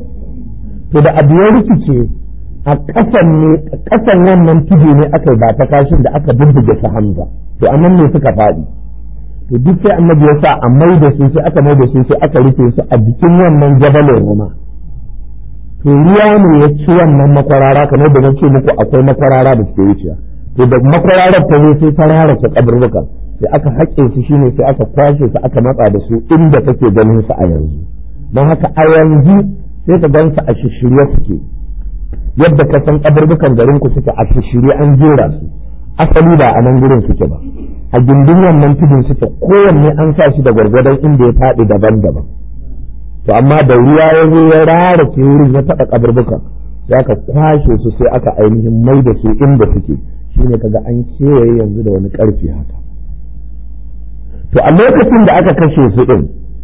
to da abu ya rikice a ƙasan ne ƙasan wannan tudu ne aka ba ta kashin da aka bubbuge su hamza to anan ne suka faɗi to duk sai annabi ya sa a mai da su sai aka mai da su sai aka rufe su a jikin wannan jabalin roma to ruwa ne ya ci wannan makwarara kamar da na ce muku akwai makwarara da suke wucewa to da makwararar ta zo sai ta rarrake kaburbukan sai aka haƙe su shine sai aka kwashe su aka matsa da su inda kake ganin su a yanzu don haka a yanzu sai ka gan su a shishirye suke yadda ka san kaburbukan garin ku suke a shishirye an jera su asali ba a nan gurin suke ba a gindin wannan tudun suke kowanne an sa shi da gwargwadon inda ya faɗi daban-daban to amma da ruwa ya zo ya rarake wurin ya taɓa kaburbukan sai aka kwashe su sai aka ainihin mai da su inda suke shine kaga an kewaye yanzu da wani ƙarfi haka to a lokacin da aka kashe su ɗin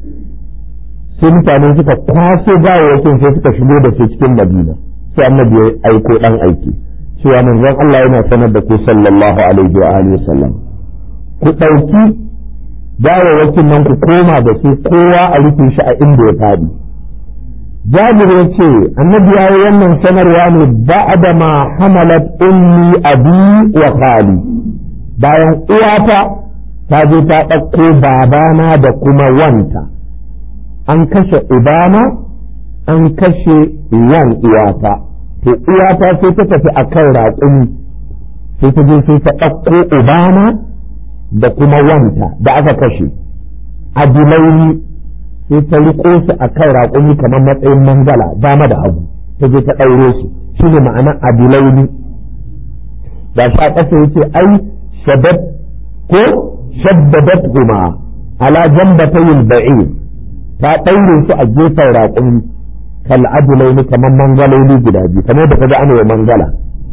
sai mutane suka kwaso gawawwakin sai suka shigo da su cikin madina sai annabi ya aiko ɗan aiki cewa manzon Allah yana sanar da ku sallallahu alaihi wa alihi wasallam ku ɗauki gawawwakin nan ku koma da su kowa a rufe shi a inda ya faɗi jabir ya ce annabi ya yi wannan sanarwa ne ba'da ma hamalat ummi abi wa khali bayan uwata ta je ta ɗauko babana da kuma wanta an kashe ubana an kashe wan uwata to uwata sai ta tafi a kan raƙumi sai ta je sai ta ɗauko ubana da kuma wanta da aka kashe adilaini sai ta riƙo su a kan raƙumi kamar matsayin mangala dama da hagu ta je ta ɗaure su shi ne ma'ana adilaini da sha ƙasa yake ai shabab ko shaddadathuma ala jambatayil ba'ir ta ɗaure su a gefen raƙumi kal adulaini kamar mangaloli guda biyu kamar da kaga ana mangala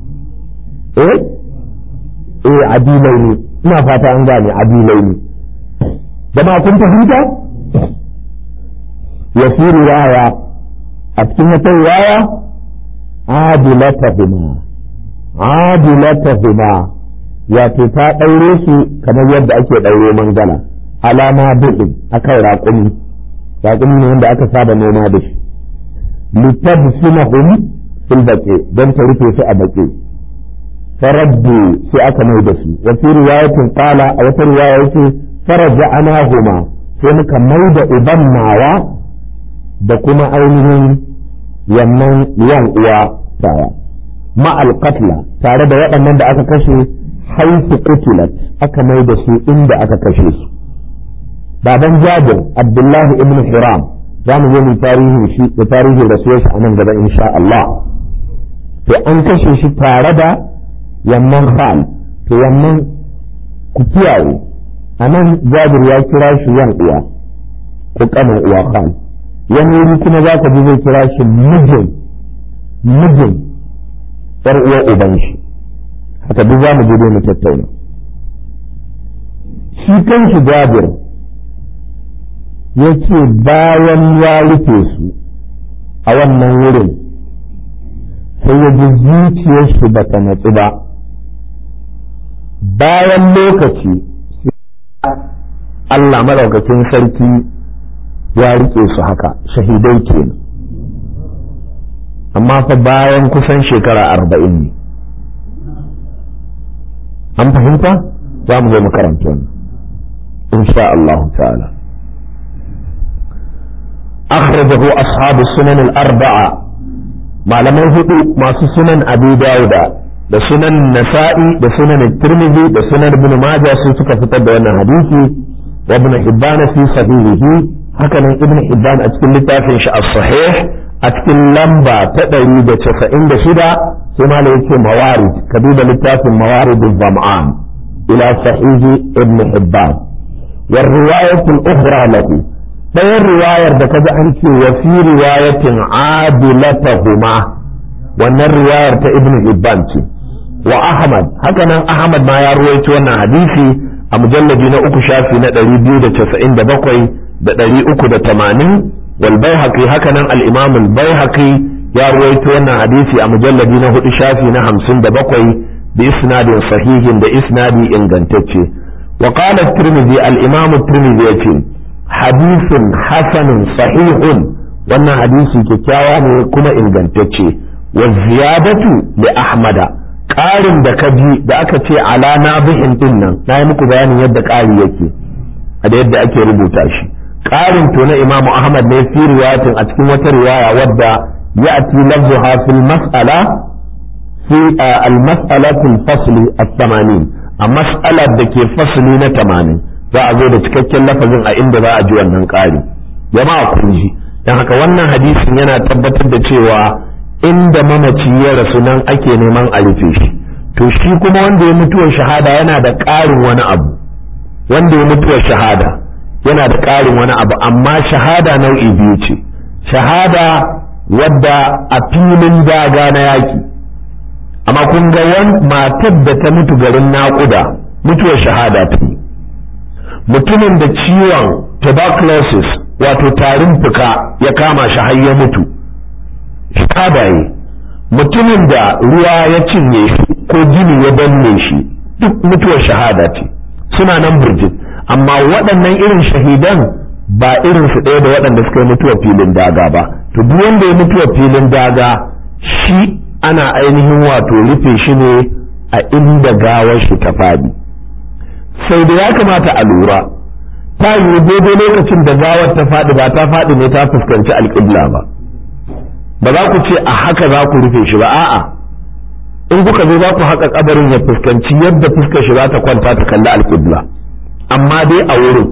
eh eh adilaini ina fata an gane adilaini jama'a kun fahimta wa fi riwaya a cikin wata riwaya adilatahuma adilatahuma wato ta ɗaure su kamar yadda ake ɗaure mangala alama buɗin akan raƙumi raƙumi ne wanda aka saba noma da shi litabsunahum fil baqi don ta rufe su a baqi faraddu sai aka mai da su wa fi riwayatin qala a wata riwaya yace faraja'nahuma sai muka mai da uban nawa da kuma ainihin wannan yan uwa tawa ma'al qatla tare da waɗannan da aka kashe haifu qutilat aka mai da su inda aka kashe su baban jabir abdullahi ibn hiram za mu zo mu tarihin shi da tarihin rasuwar shi a nan gaba insha Allah to an kashe shi tare da wannan hal to wannan ku kiyaye a nan jabir ya kira shi yan uwa ko kanin uwa hal wani wuri kuma za ka ji zai kira shi mijin mijin yar uwa uban shi haka duk za mu je mu tattauna shi kan shi jabir ya ce bayan ya rufe su a wannan wurin sai ya ji zuciyar shi ba ta natsu ba bayan lokaci Allah madaukakin sarki ya rike su haka shahidai kenan amma fa bayan kusan shekara arba'in ne an fahimta za mu zo makaranta wannan insha Allah ta'ala أخرجه أصحاب السنن الأربعة malamai hudu masu sunan abu dauda da sunan nasa'i da sunan tirmidhi da sunan ibn majah sun suka fitar da wannan hadisi wa ibn hibban fi sahihihi hakanan ibn hibban a cikin littafin shi as-sahih a cikin lamba ta 196 sai malai yake mawarid ka duba littafin mawarid az-zam'an ila sahih ibn hibban wa riwayat al-ukhra lahu ɗayan riwayar da kaji an ce wa fi riwayatin adilatahuma wannan riwayar ta ibn Hibban ce wa Ahmad haka nan Ahmad ma ya ruwaito wannan hadisi a mujallabi na uku shafi na ɗari biyu da casa'in da bakwai da ɗari uku da tamanin wal baihaqi haka nan al-imam al-baihaqi ya ruwaito wannan hadisi a mujallabi na hudu shafi na hamsin da bakwai bi isnadin sahihin da isnadi ingantacce wa qala at-tirmidhi al-imam at-tirmidhi yace hadisin hasanun sahihun wannan hadisi kyakkyawa ne kuma ingantacce wa ziyadatu li ahmada ƙarin da ka ji da aka ce ala nabihin din nan na yi muku bayanin yadda ƙari yake a da yadda ake rubuta shi ƙarin to na imamu ahmad ne fi riwayatin a cikin wata riwaya wadda ya'ti lafzuha fil mas'ala fi al-mas'alatul fasli at-tamanin a mas'alar da ke fasli na tamanin za a zo da cikakken lafazin a inda za a ji wannan ƙari jama'a kun ji don haka wannan hadisin yana tabbatar da cewa inda mamaci ya rasu nan ake neman a rufe shi to shi kuma wanda ya mutuwar shahada yana da ƙarin wani abu wanda ya mutuwar shahada yana da ƙarin wani abu amma shahada nau'i biyu ce shahada wadda a filin daga na yaƙi amma kun ga matar da ta mutu garin naƙuda mutuwar shahada ta yi mutumin da ciwon tuberculosis wato tarin fuka ya kama shi har ya mutu shahadaye mutumin da ruwa ya cinye shi ko jini ya danne shi duk mutuwar shahada ce suna nan burjin amma waɗannan irin shahidan ba irin su ɗaya da waɗanda suka yi mutuwar filin daga ba to duk wanda ya mutuwar filin daga shi ana ainihin wato rufe shi ne a inda gawar shi ta faɗi sai da ya kamata a lura ta yi daidai lokacin da gawar ta faɗi ba ta faɗi ne ta fuskanci alƙibla ba ba za ku ce a haka za ku rufe shi ba a'a in kuka zo za ku haka kabarin ya fuskanci yadda fuskar shi za ta kwanta ta kalli alƙibla amma dai a wurin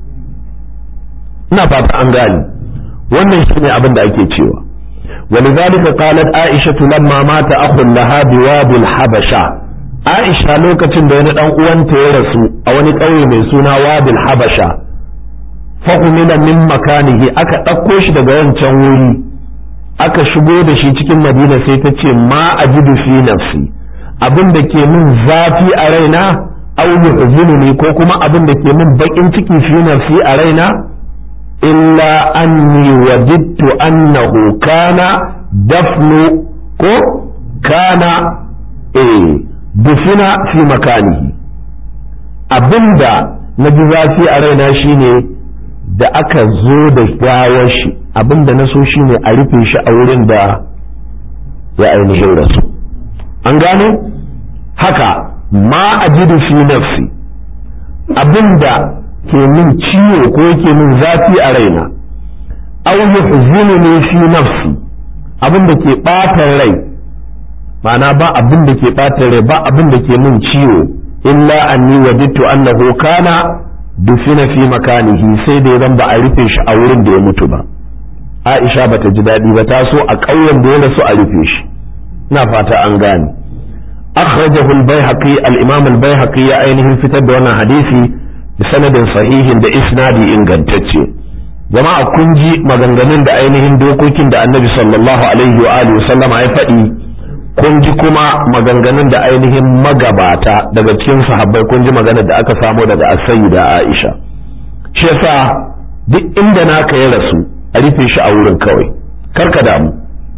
ina fata an gane wannan shi ne abin da ake cewa ولذلك قالت عائشة لما مات أخ لها بواد الحبشة Aisha lokacin da wani ɗan uwanta ya rasu a wani ƙauye mai suna Wadil Habasha fahimina min makanihi aka ɗauko shi daga wancan wuri aka shigo da shi cikin Madina sai ta ce ma ajidu fi nafsi abin da ke min zafi a raina au yuhzinuni ko kuma abin da ke min baƙin ciki fi nafsi a raina illa anni wajidtu annahu kana dafnu ko kana eh dufina fi makanihi abinda na ji zafi a raina shine da aka zo da gawar shi abinda na so shine a rufe shi a wurin da ya ainihin rasu an gane haka ma ajidu fi nafsi abinda ke min ciwo ko yake min zafi a raina aw yuhzinuni fi nafsi abin da ke ɓata rai ma'ana ba abin da ke ɓata rai ba abin da ke min ciwo illa anni wajidtu annahu kana dufina fi makanihi sai da zan ba a rufe shi a wurin da ya mutu ba Aisha bata ji daɗi ba ta so a ƙauyen da ya rasu a rufe shi ina fata an gane akhrajahu al-baihaqi al-imam al-baihaqi ya ainihin fitar da wannan hadisi da sanadin sahihin da isnadi ingantacce jama'a kun ji maganganun da ainihin dokokin da annabi sallallahu alaihi wa alihi sallama ya faɗi kun ji kuma maganganun da ainihin magabata daga cikin sahabbai kun ji maganar da aka samo daga as-sayyida Aisha shi yasa duk inda naka ya rasu a rufe shi a wurin kawai karka damu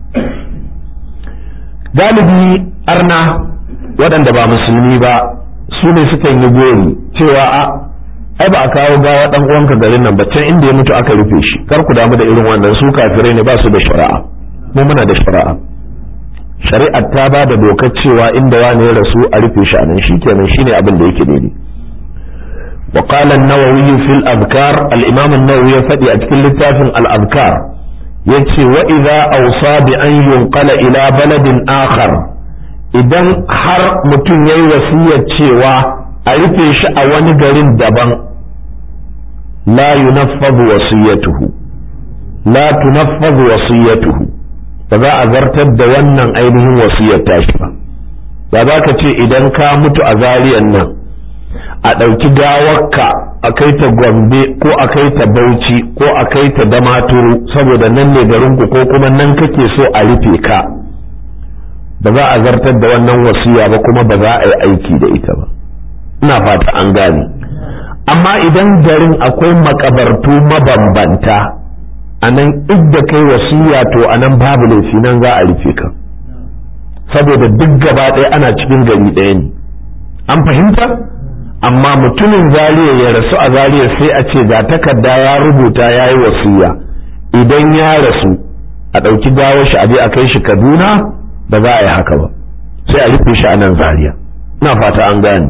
galibi arna waɗanda ba musulmi ba su ne sukan yi gori cewa a ai ba a kawo gawa dan uwanka garin nan ba can inda ya mutu aka rufe shi kar ku damu da irin wannan su kafirai ne ba su da shari'a mu muna da shari'a shari'ar ta ba da dokar cewa inda wani ya rasu a rufe shi a nan shikenan shine abin da yake daidai وقال النووي في الأذكار الإمام النووي فدي أتكل لتاف الأذكار يتي وإذا أوصى بأن ينقل إلى بلد آخر إذن حر متن وصية cewa a rufe shi a wani garin daban la yunaffadhu wasiyatuhu la tunaffadhu wasiyatuhu ba za a zartar da wannan ainihin wasiyar tashi ba ba za ka ce idan ka mutu a zariyan nan a ɗauki gawarka a kai ta gombe ko a kai ta bauchi ko a kai ta damaturu saboda nan ne garinku ko kuma nan kake so a rufe ka ba za a zartar da wannan wasiya ba kuma ba za a yi aiki da ita ba ina fata an gane amma idan garin akwai makabartu mabambanta a nan idda kai wasiya to a nan babu laifi nan za a rufe ka saboda duk gaba ɗaya ana cikin gari ɗaya ne an fahimta amma mutumin zariya ya rasu a zariya sai a ce ga takarda ya rubuta ya yi wasiya idan ya rasu a ɗauki gawar shi a je a kai shi kaduna ba za a yi haka ba sai a rufe shi a nan zariya ina fata an gane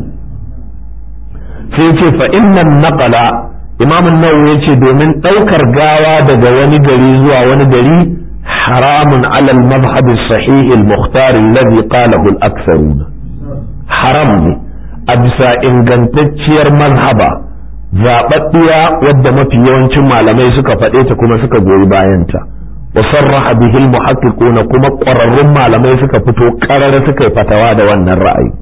sai ce fa innan naqala imam an-nawawi yace domin daukar gawa daga wani gari zuwa wani gari haramun ala al-madhhab as-sahih al-mukhtar alladhi qalahu al-aktharun haram ne a bisa ingantacciyar mazhaba zaɓaɓɓiya wadda mafi yawancin malamai suka faɗe ta kuma suka goyi bayanta wa sarraha bihi al-muhaqqiquna kuma ƙwararrun malamai suka fito ƙarara suka yi fatawa da wannan ra'ayi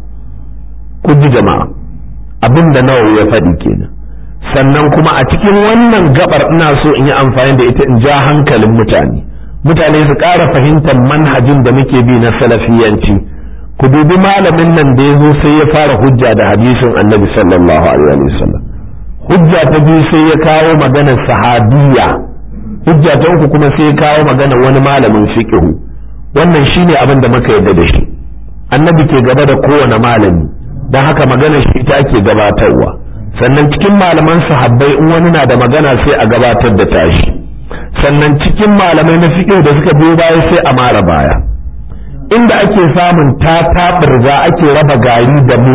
ku ji jama'a abin da nawawi ya faɗi kenan sannan kuma a cikin wannan gabar ina so in yi amfani da ita in ja hankalin mutane mutane su ƙara fahimtar manhajin da muke bi na salafiyanci ku dubi malamin nan da ya zo sai ya fara hujja da hadisin annabi sallallahu alaihi wasallam hujja ta biyu sai ya kawo maganar sahabiyya hujja ta uku kuma sai ya kawo maganar wani malamin fiqhu wannan shine abin da muka yarda da shi annabi ke gaba da kowane malami don haka maganar shi ita ake gabatarwa sannan cikin malaman sahabbai in wani na da magana sai a gabatar da tashi sannan cikin malamai na fiqh da suka biyo baya sai a mara baya inda ake samun ta taɓirza ake raba gari da mu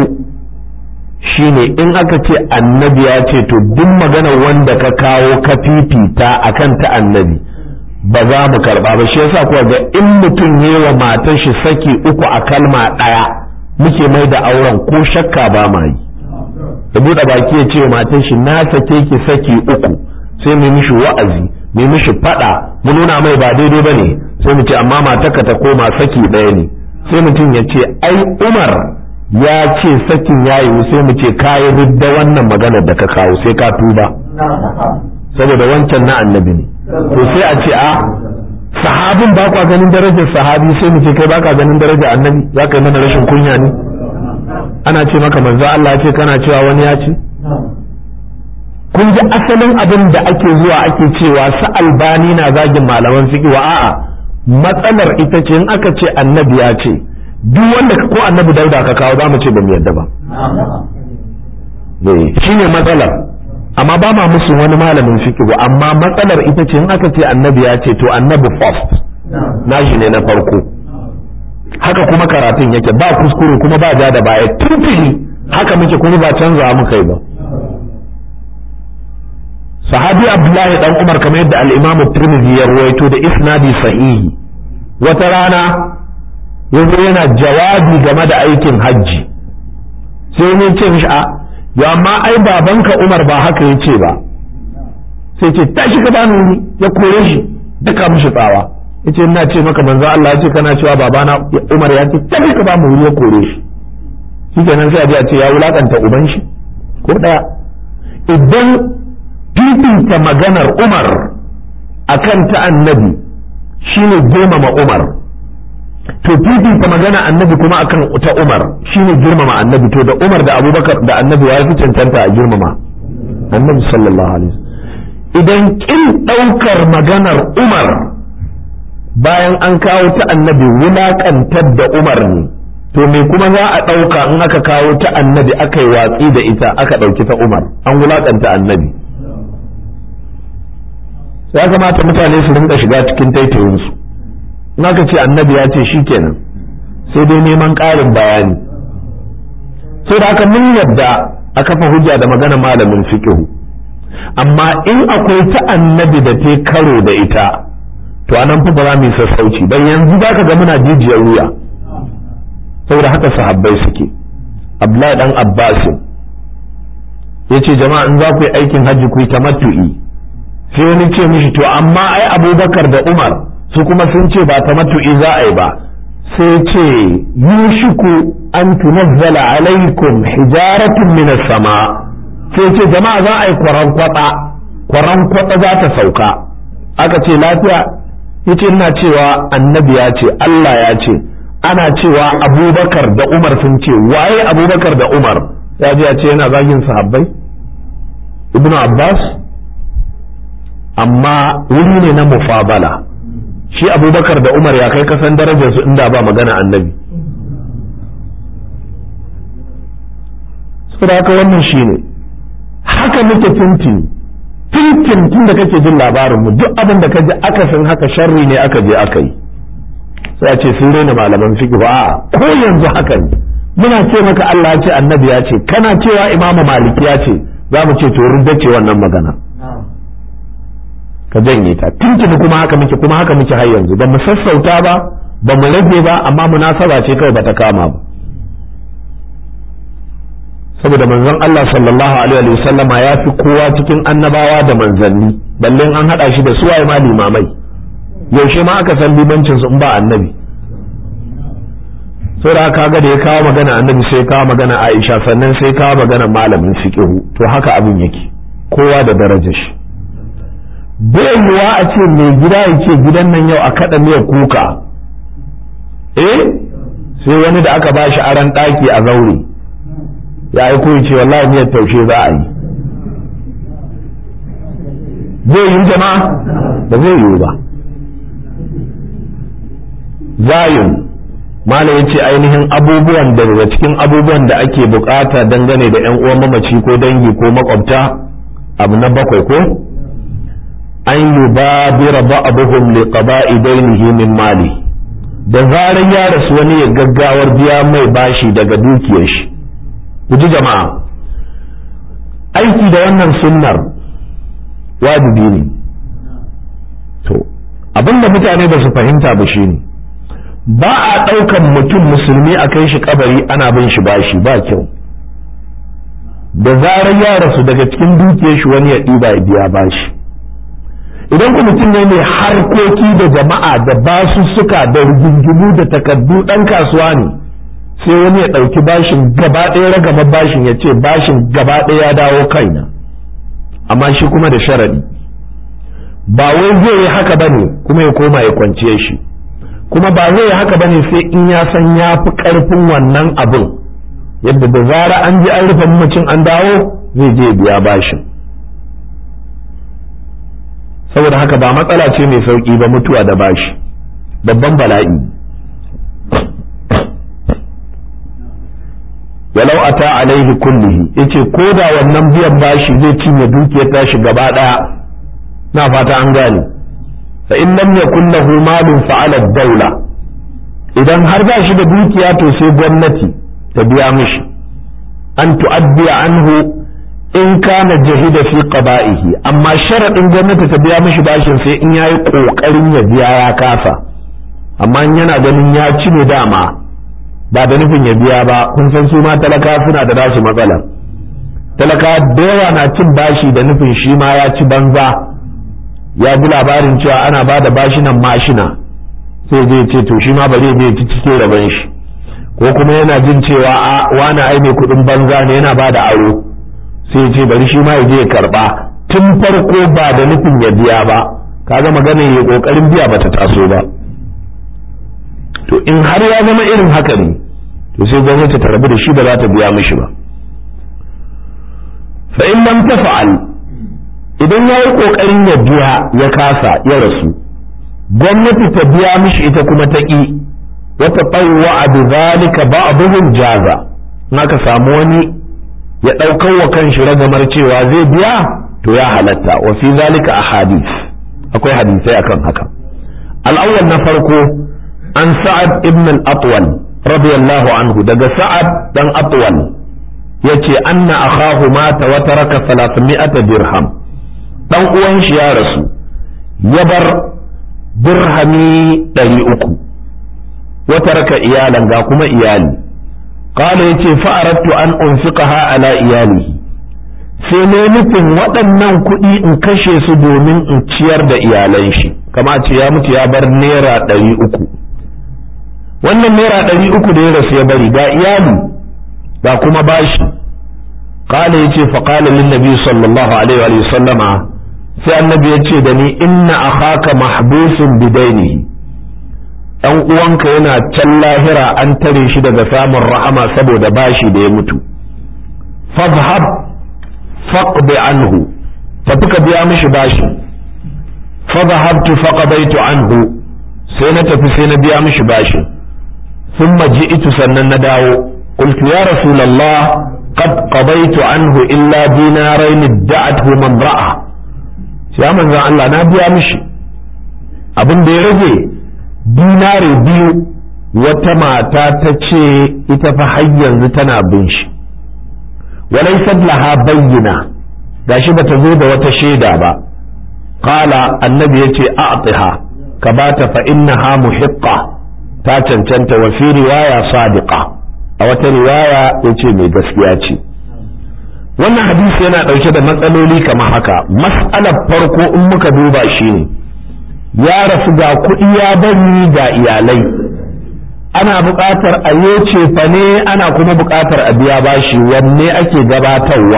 shine in aka ce annabi ya ce to duk magana wanda ka kawo ka fifita akan ta annabi ba za mu karba ba shi yasa kuwa ga in mutum yi wa matar shi saki uku a kalma ɗaya muke mai da auren ko shakka ba ma yi da buɗe baki ya ce wa matar shi na sake ki saki uku sai mu mishi wa'azi mu mishi faɗa mu nuna mai ba daidai ba ne sai mu ce amma matarka ta koma saki ɗaya ne sai mutum ya ce ai umar ya ce sakin ya yi sai mu ce kayi ridda wannan maganar da ka kawo sai ka tuba saboda wancan na annabi ne to sai a ce a sahabin ba kwa ganin darajar sahabi sai mu ce kai ba ka ganin darajar annabi za ka yi mana rashin kunya ne ana ce maka manzo Allah ce kana cewa wani ya ce kun ji asalin abin da ake zuwa ake cewa sa albani na zagin malaman fiqh wa a'a matsalar ita ce in aka ce annabi ya ce duk wanda ko annabi dauda ka kawo za mu ce ba mu yadda ba shine matsalar amma ba ma musu wani malamin fiqh amma matsalar ita ce in aka ce annabi ya ce to annabi first nashi ne na farko haka kuma karatun yake ba kuskure kuma ba ja da baya tuntuni haka muke kuma ba canza muka yi ba sahabi abdullahi dan umar kamar yadda al-imam tirmidhi ya ruwaito da isnadi sahihi wata rana yanzu yana jawabi game da aikin hajji sai ne ce mishi a ya amma ai babanka umar ba haka ya ce ba sai ce tashi ka bani wuri ya kore shi duka mishi tsawa yace ina ce maka manzo Allah ya ce kana cewa babana Umar ya ce tashi ka bani wuri ya kore shi shikenan sai a je a ce ya wulakanta uban shi ko daya idan fifita maganar Umar akan ta annabi shine girmama Umar to fifita magana annabi kuma akan ta Umar shine girmama annabi to da Umar da Abubakar da annabi ya fi cancanta a girmama annabi sallallahu alaihi idan kin ɗaukar maganar Umar bayan an kawo ta annabi wulaƙantar da Umar ne to me kuma za a ɗauka in aka kawo ta annabi aka yi watsi da ita aka ɗauki ta Umar an wulaƙanta annabi ya kamata mutane su rinka shiga cikin taitayinsu in aka ce annabi ya ce shi kenan sai dai neman ƙarin bayani sai da aka mun yadda a kafa hujja da magana malamin fiqhu amma in akwai ta annabi da ta karo da ita to anan fa ba za mu yi sassauci dan yanzu zaka ga muna jijiyar wuya saboda haka sahabbai suke Abdullahi dan Abbas yace jama'a in za ku yi aikin hajji ku yi tamattu'i sai wani ce mishi to amma ai Abubakar da Umar su kuma sun ce ba tamattu'i za a yi ba sai ce yushiku an tunazzala alaikum hijaratun minas sama sai ce jama'a za a yi kwaran kwada kwaran kwada za ta sauka aka ce lafiya yace ina cewa annabi ya ce Allah ya ce ana cewa abubakar da umar sun ce waye abubakar da umar ya ji ya ce yana zagin sahabbai ibnu abbas amma wuri ne na mufabala shi abubakar da umar ya kai kasan darajarsu inda ba magana annabi saboda haka wannan shi ne haka muke tintin tintin tun da kake jin labarinmu duk abin da ka ji akasin haka sharri ne aka je aka yi sai a ce sun raina malaman fiqh ba ko yanzu haka ne muna ce maka Allah ya ce annabi ya ce kana cewa imamu maliki ya ce za mu ce to rudda ce wannan magana ka janye ta tuntuni kuma haka muke kuma haka muke har yanzu ba mu sassauta ba ba mu rage ba amma munasaba ce kawai bata kama ba saboda manzon Allah sallallahu alaihi wa sallama ya fi kowa cikin annabawa da manzanni balle an hada shi da suwaye ma limamai yaushe ma aka san limancin su in ba annabi saboda kaga da ya kawo magana annabi sai ya kawo magana Aisha sannan sai ya kawo magana malamin fiqhu to haka abin yake kowa da darajar shi bai yiwa a ce mai gida ya ce gidan nan yau a kaɗa miyar kuka eh sai wani da aka bashi aran ɗaki a zaure ya aiko ya ce wallahi miyar taushe za a yi zai yi jama'a ba zai yiwu ba zayin mala ya ce ainihin abubuwan da daga cikin abubuwan da ake bukata dangane da yan uwan mamaci ko dangi ko makwabta abu na bakwai ko an yi babira ba'abuhum li qada'i dainihi min mali da zarar ya rasu wani ya gaggawar biya mai bashi daga dukiyar shi ku ji jama'a aiki da wannan sunnar wajibi ne to abinda mutane ba su fahimta ba shine ba a ɗaukan mutum musulmi a kai shi kabari ana bin shi bashi ba kyau da zarar ya rasu daga cikin dukiyar shi wani ya ɗiba ya biya bashi idan ku mutum ne mai harkoki da jama'a da basussuka da rigingimu da takardu ɗan kasuwa ne sai wani ya ɗauki bashin gaba ɗaya ragama bashin ya ce bashin gaba ɗaya ya dawo kaina amma shi kuma da sharaɗi ba wai zai yi haka bane kuma ya koma ya kwanciye shi kuma ba zai yi haka bane sai in ya san ya fi ƙarfin wannan abin yadda da zara an ji an rufe mamacin an dawo zai je biya bashin saboda haka ba matsala ce mai sauƙi ba mutuwa da bashi babban bala'i walau ata alaihi kullihi yace ko da wannan biyan bashi zai cinye dukiyar tashi gaba daya na fata an gane fa in lam yakun lahu malun fa'ala daula idan har ba shi da dukiya to sai gwamnati ta biya mishi an tu'addi anhu in kana jahida fi qada'ihi amma sharadin gwamnati ta biya mishi bashin sai in yayi kokarin ya biya ya kasa amma in yana ganin ya ci ne dama ba da nufin ya biya ba kun san su ma talaka suna da nasu matsalar talaka da yawa na cin bashi da nufin shi ma ya ci banza ya ji labarin cewa ana ba da bashinan mashina sai zai ce to shi ma bari zai ci cike rabon shi ko kuma yana jin cewa a wani ai mai kuɗin banza ne yana ba da aro sai ce bari shi ma ya je ya karba tun farko ba da nufin ya biya ba kaga maganar ya kokarin biya bata taso ba to in har ya zama irin haka ne to sai gwamnati ta rabu da shi ba za ta biya mishi ba fa in lam tafa'al idan ya yi kokarin ya biya ya kasa ya rasu gwamnati ta biya mishi ita kuma ta ƙi wata tsawo a bi zalika ba'dhum jaza naka samu wani ya ɗaukar wa kanshi ragamar cewa zai biya to ya halatta wa fi zalika ahadith akwai hadisai akan haka al-awwal na farko an sa'ad ibn al-atwal radiyallahu anhu daga sa'ad dan atwal yace anna akhahu mata wa taraka 300 dirham dan uwan shi ya rasu ya bar dirhami 300 wa taraka iyalan ga kuma iyali qala yace fa aradtu an unfiqaha ala iyalihi sai ne nufin waɗannan kuɗi in kashe su domin in ciyar da iyalan shi kama ce ya mutu ya bar naira ɗari uku wannan naira ɗari uku da ya rasu ya bari ga iyali ga kuma bashi qala yace fa qala lin nabi sallallahu alaihi wa sallama sai annabi ya ce da ni inna akhaka mahbusun bidainihi dan uwanka yana can lahira an tare shi daga samun rahama saboda bashi da ya mutu fadhhab faqdi anhu tafi ka biya mishi bashi fadhhabtu faqadaitu anhu sai na tafi sai na biya mishi bashi thumma ji'tu sannan na dawo qultu ya rasulullah qad qadaitu anhu illa dinarain da'athu man ra'a ya manzon Allah na biya mishi abin da ya rage dinare biyu wata mata ta ce ita fa har yanzu tana bin shi walaysat laha bayyina gashi bata zo da wata shaida ba qala annabi yace a'tiha ka bata fa innaha muhiqqa ta cancanta wa fi riwaya sadiqa a wata riwaya yace mai gaskiya ce wannan hadisi yana ɗauke da matsaloli kamar haka mas'alar farko in muka duba shi ne ya rasu ga kuɗi ya bari ga iyalai ana buƙatar a yoce fa ne ana kuma buƙatar a biya bashi wanne ake gabatarwa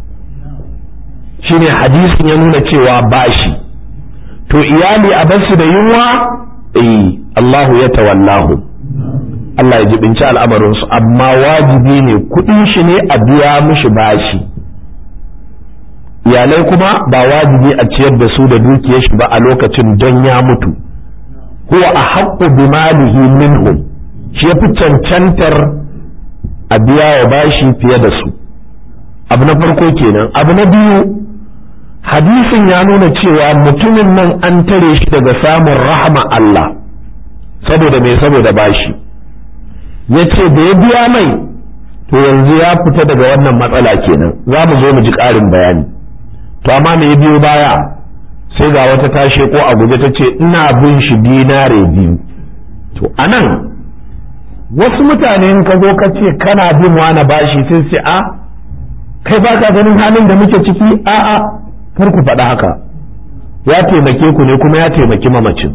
shine hadisin ya nuna cewa bashi to iyali a basu da yunwa eh Allahu ya tawallahu Allah ya jibinci al'amarinsu amma wajibi ne kuɗin shi ne a biya mishi bashi iyalai kuma ba wajibi a ciyar da su da dukiyar shi ba a lokacin don ya mutu huwa a haƙƙu bi malihi minhum shi ya fi cancantar a biya wa bashi fiye da su abu na farko kenan abu na biyu hadisin ya nuna cewa mutumin nan an tare shi daga samun rahama Allah saboda me saboda bashi ya ce da ya biya mai to yanzu ya fita daga wannan matsala kenan za mu zo mu ji ƙarin bayani to amma me ya biyo baya sai ga wata tashe ko a guje ta ce ina bin shi dinare biyu to anan wasu mutane in ka zo ka ce kana bin wani bashi sai sai a kai ba ka ganin halin da muke ciki a a kar ku faɗa haka ya taimake ku ne kuma ya taimaki mamacin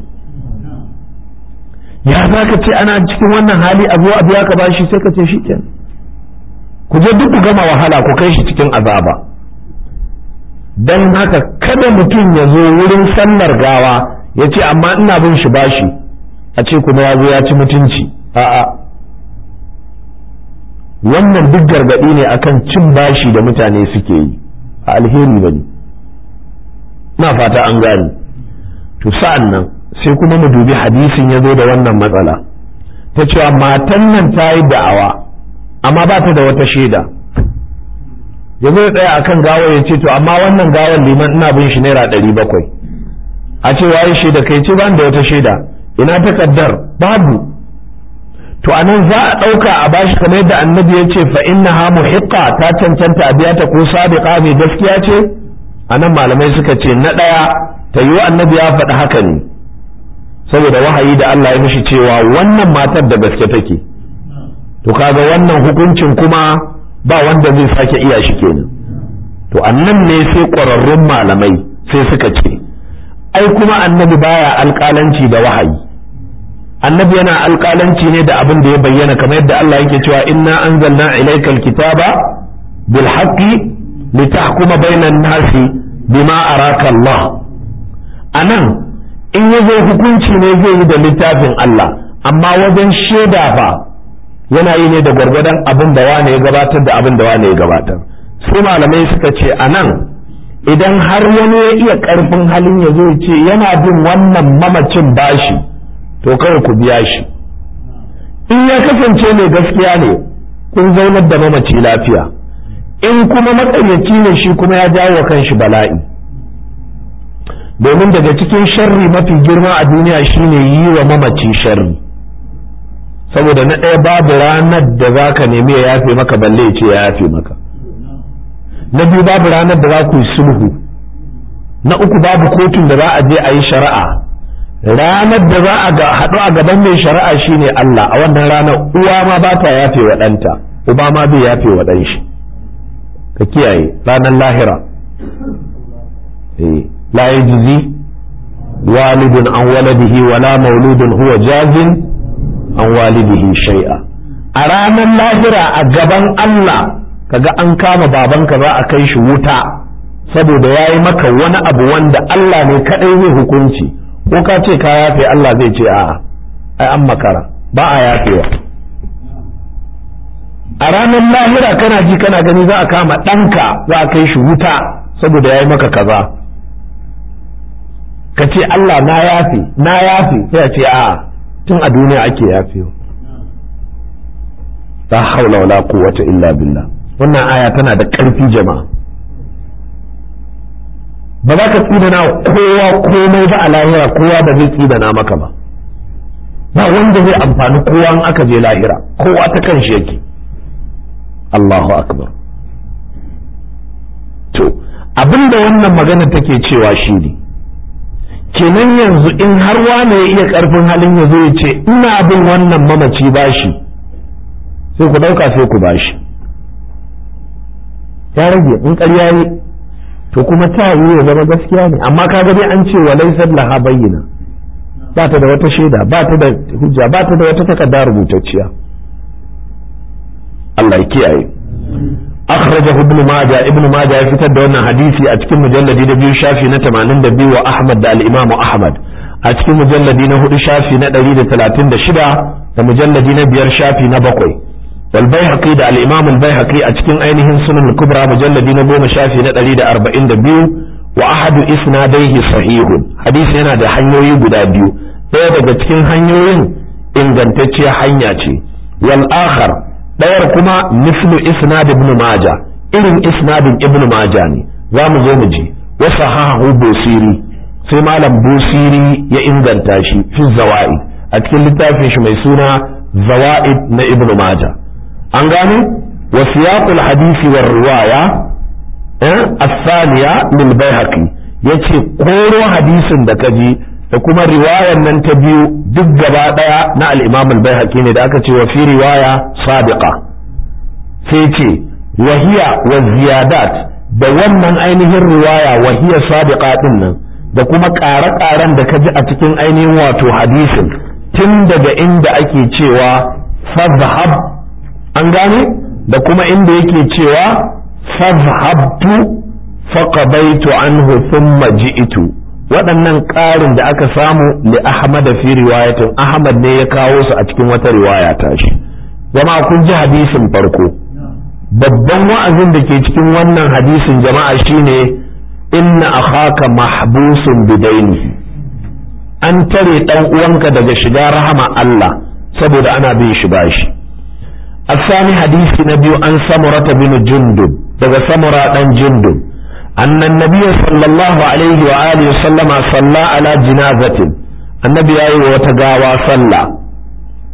ya za ka ce ana cikin wannan hali a zo a biya ka bashi sai ka ce shi kenan ku je duk ku gama wahala ku kai shi cikin azaba don haka kada mutum ya zo wurin sallar gawa ya ce amma ina bin shi bashi a ce kuma ya zo ya ci mutunci a'a wannan duk gargaɗi ne akan cin bashi da mutane suke yi a alheri bane na fata an gane to sa'an nan sai kuma mu dubi hadisin ya zo da wannan matsala ta cewa matan nan ta yi da'awa amma ba ta da wata shaida ya zo tsaya a kan gawar ya ce to amma wannan gawar liman ina bin shi naira ɗari bakwai a ce waye shaida kai ce ban da wata shaida ina takardar babu to anan za a ɗauka a bashi kamar yadda annabi ya ce fa innaha muhiqqa ta cancanta a biya ta ko sadiqa mai gaskiya ce anan malamai suka ce na ɗaya ta yi annabi ya faɗi haka ne saboda wahayi da Allah ya mishi cewa wannan matar da gaske take to kaga wannan hukuncin kuma ba wanda zai sake iya shi kenan to annan ne sai ƙwararrun malamai sai suka ce ai kuma annabi baya alƙalanci da wahayi annabi yana alƙalanci ne da abin da ya bayyana kamar yadda Allah yake cewa inna anzalna ilaykal kitaba bil haqqi litahkuma bainan nasi bima araka Allah anan in ya zo hukunci ne zai yi da littafin Allah amma wajen shaida fa yana yi ne da gwargwadon abin da wane ya gabatar da abin da wane ya gabatar sai malamai suka ce a nan idan har wani ya iya karfin halin ya zo ce yana bin wannan mamacin bashi to kawai ku biya shi in ya kasance mai gaskiya ne kun zaunar da mamaci lafiya in kuma matsayyaci ne shi kuma ya jawo wa kanshi bala'i domin daga cikin sharri mafi girma a duniya shine yi wa mamaci sharri saboda na ɗaya babu ranar da za ka nemi ya yafe maka balle ce ya yafe maka na biyu babu ranar da za ku yi sulhu na uku babu kotun da za a je a yi shari'a ranar da za a haɗu a gaban mai shari'a shine Allah a wannan ranar uwa ma ba ta yafe wa ɗanta uba ma bai yafe wa ɗan shi ka kiyaye ranar lahira la yajzi walidun an waladihi wala mauludun huwa jazin an walidihi shay'a a ranar lahira a gaban Allah kaga an kama babanka za a kai shi wuta saboda ya yi maka wani abu wanda Allah ne kadai zai hukunci ko ka ce ka yafe Allah zai ce a'a ai an makara ba a yafewa a ranar lahira kana ji kana gani za a kama ɗanka za a kai shi wuta saboda ya yi maka kaza ka ce Allah na yafe na yafe sai a ce a'a tun a duniya ake yafewa la haula wala quwwata illa billah wannan aya tana da ƙarfi jama'a ba za ka tsidana kowa komai ba a lahira kowa ba zai tsidana maka ba ba wanda zai amfani kowa in aka je lahira kowa ta kan shi yake Allahu akbar to abinda wannan magana take cewa shi ne kenan yanzu in har wane ya iya karfin halin ya zo ya ce ina bin wannan mamaci bashi sai ku ɗauka sai ku bashi ya rage in ƙarya ne to kuma ta yi ya zama gaskiya ne amma ka dai an ce wa laysat laha bayyana ba ta da wata shaida ba ta da hujja ba ta da wata takarda rubutacciya Allah ya kiyaye akhrajahu ibn majah ibn majah ya fitar da wannan hadisi a cikin mujalladi na biyu shafi na 82 wa ahmad da al-imam ahmad a cikin mujalladi na hudu shafi na 136 da mujalladi na biyar shafi na bakwai والبيهقي ده الإمام البيهقي أتكين أينهن سنن الكبرى مجلد نبوم شافي ندري ده أربعين دبيو وأحد إسناديه صحيح حديث هنا ده حنيوي قدا بيو ɗaya daga cikin hanyoyin ingantacciya hanya ce wal akhar ɗayar kuma mislu isnad ibn maja irin isnadin ibn maja ne za mu zo mu ji wa sahahu busiri sai malam busiri ya inganta shi fi zawaid a cikin littafin shi mai suna zawaid na ibn maja an gano wa siyaqul hadisi war riwaya eh as-thaniya lil bayhaqi yace koro hadisin da kaji da kuma riwayar nan ta biyu duk gaba daya na al-imam al-bayhaqi ne da aka ce wa fi riwaya sabiqa sai ce wa hiya wa ziyadat da wannan ainihin riwaya wa hiya sabiqa din nan da kuma ƙare-ƙaren da kaji a cikin ainihin wato hadisin tun daga inda ake cewa fadhhab an gane da kuma inda yake cewa fazhabtu faqadaitu anhu thumma ji'tu waɗannan ƙarin da aka samu li Ahmad fi riwayatin Ahmad ne ya kawo su a cikin wata riwaya ta shi jama'a kun ji hadisin farko babban wa'azin da ke cikin wannan hadisin jama'a shine inna akhaka mahbusun bidainihi an tare dan uwanka daga shiga rahama Allah saboda ana bin shi bashi الثاني حديث نبي عن سمرة بن جندب daga سمرة بن جندب أن النبي صلى الله عليه وآله وسلم صلى على جنازة النبي أي وتقاوى صلى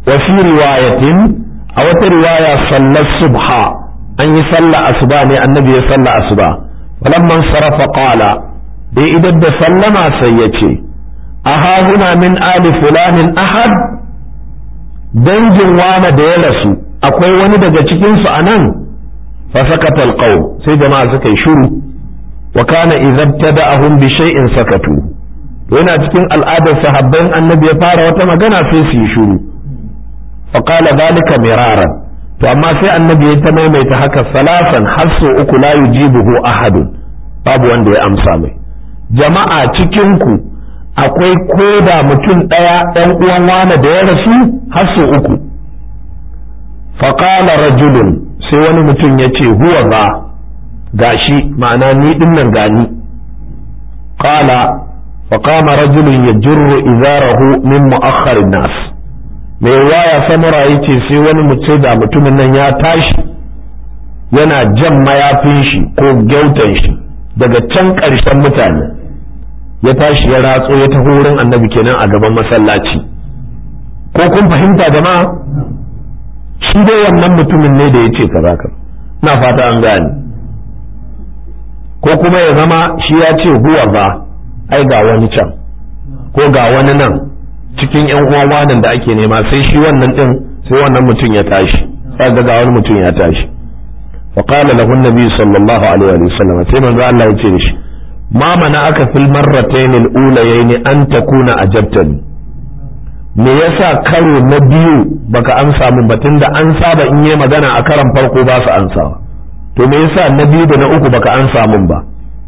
wa fi riwayatin a wata riwaya sallar subha an yi sallah asuba ne annabi ya sallah asuba falamman sarafa qala dai idan da sallama sai ya ce aha huna min ali fulanin ahad dangin wane da ya rasu akwai wani daga cikin su anan fa sakata alqaw sai jama'a suka yi shiru wa kana idza tada'ahum bi shay'in sakatu yana cikin al'adar sahabban annabi ya fara wata magana sai su yi shiru fa qala zalika miraran to amma sai annabi ya ta maimaita haka salasan har sau uku la yujibuhu ahadun babu wanda ya amsa mai jama'a cikin ku akwai koda mutum ɗaya ɗan uwan wane da ya rasu har sau uku faƙala rajulun sai wani mutum ya ce huwa ba gashi ma'ana ni ɗin nan gani ƙala faƙama rajulun ya jirru izarahu min mu'akharin nas mai waya samura ya ce sai wani mutum da mutumin nan ya tashi yana jan mayafin shi ko gyautan shi daga can ƙarshen mutane ya tashi ya ratso ya taho wurin annabi kenan a gaban masallaci ko kun fahimta jama'a shi dai wannan mutumin ne da ya ce kaza ka na fata an gane ko kuma ya zama shi ya ce huwa ba ai ga wani can ko ga wani nan cikin yan uwan wanan da ake nema sai shi wannan din sai wannan mutum ya tashi sai ga wani mutum ya tashi فقال له النبي صلى الله عليه وسلم سيما الله يتيش ما منعك في المرتين الأوليين أن تكون أجبتني me yasa karo na biyu baka amsa min ba tunda an saba in yi magana a karan farko ba su ansa to me yasa na biyu da na uku baka amsa min ba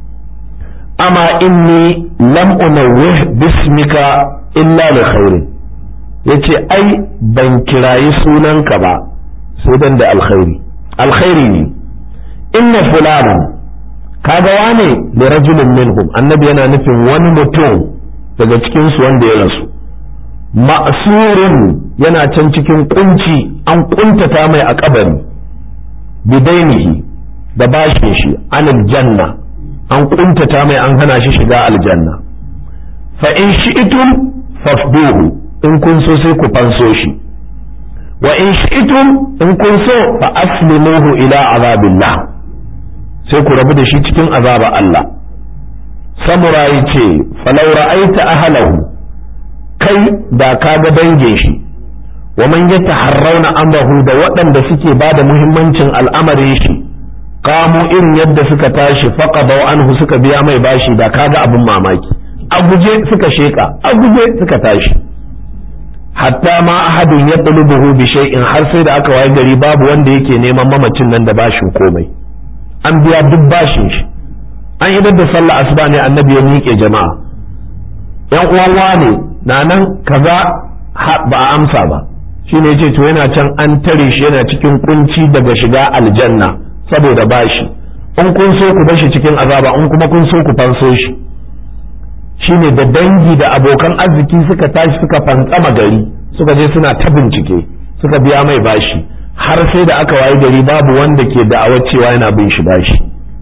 amma inni lam unawwih bismika illa li khairin yace ai ban kirayi sunanka ba sai dan da alkhairi alkhairi ne inna fulanan kaga wane da rajulun minhum annabi yana nufin wani mutum daga cikin su wanda ya rasu ma'surin yana can cikin kunci an kuntata mai a kabari bidainihi da bashin shi anil janna an kuntata mai an hana shi shiga aljanna fa in shi'tum fafduhu in kun so sai ku fanso shi wa in shi'tum in kun so fa aslimuhu ila azabillah sai ku rabu da shi cikin azaba Allah samura yace falau ra'aita ahlahu kai da ka ga dangin shi wa man yataharrauna amrahu da waɗanda suke ba da muhimmancin al'amarin shi kamo irin yadda suka tashi faqadaw anhu suka biya mai bashi da kaga abin mamaki a guje suka sheka a guje suka tashi hatta ma ahadun ya buhu bi shay'in har sai da aka waye gari babu wanda yake neman mamacin nan da bashin komai an biya duk bashin shi an idar da sallah asuba ne annabi ya miƙe jama'a yan uwan wane na nan kaza ba a amsa ba shine yace to yana can an tare shi yana cikin kunci daga shiga aljanna saboda bashi in kun so ku bashi cikin azaba in kuma kun so ku fanso shi shine da dangi da abokan arziki suka tashi suka fantsama gari suka je suna ta bincike suka biya mai bashi har sai da aka wayi gari babu wanda ke da'awar cewa yana bin shi bashi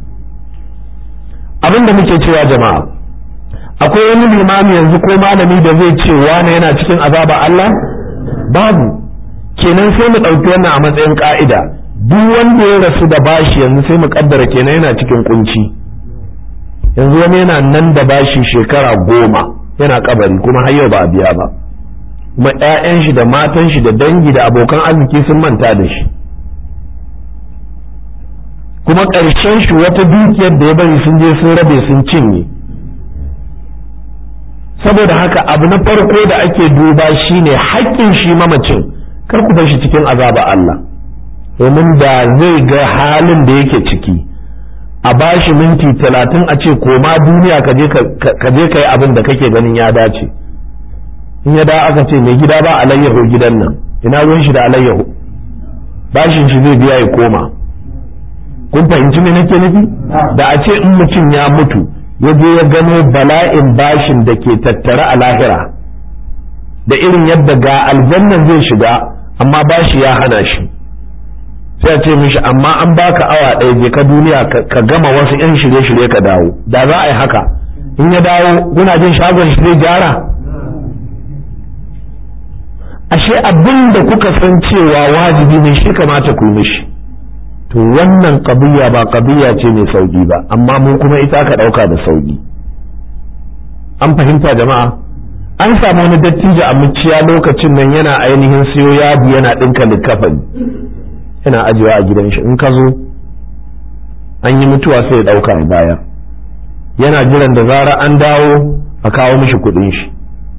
abin da muke cewa jama'a akwai wani limami yanzu ko malami da zai ce wane yana cikin azaba Allah babu kenan sai mu ɗauki wannan a matsayin ka'ida duk wanda ya rasu da bashi yanzu sai mu kaddara kenan yana cikin kunci yanzu wani yana nan da bashi shekara goma yana kabari kuma har yau ba a biya ba kuma ƴaƴan shi da matan shi da dangi da abokan arziki sun manta da shi kuma ƙarshen shi wata dukiyar da ya bari sun je sun rabe sun cinye saboda haka abu na farko da ake duba shine haƙƙin shi mamacin kar ku bar shi cikin azaba Allah domin da zai ga halin da yake ciki a bashi minti talatin a ce koma duniya ka je ka yi abin da kake ganin ya dace in ya da aka ce mai gida ba alayyahu gidan nan ina ruwan shi da alayyahu bashin shi zai biya ya koma kun fahimci me nake nufi da a ce in mutum ya mutu ya je ya gano bala'in bashin da ke tattare a lahira da irin yadda ga aljannan zai shiga amma bashi ya hana shi sai a ce mishi amma an baka awa ɗaya je ka duniya ka gama wasu 'yan shirye-shirye ka dawo da za a yi haka in ya dawo kuna jin shagon shi zai gyara ashe abin da kuka san cewa wajibi ne shi kamata ku yi mishi to wannan ƙabiya ba ƙabiya ce mai sauƙi ba amma mun kuma ita ka ɗauka da sauƙi an fahimta jama'a an samu wani dattijo a muciya lokacin nan yana ainihin siyo yadi yana ɗinka likafani yana ajiyewa a gidan shi in ka zo an yi mutuwa sai ya ɗauka a baya yana jiran da zara an dawo a kawo mishi kuɗin shi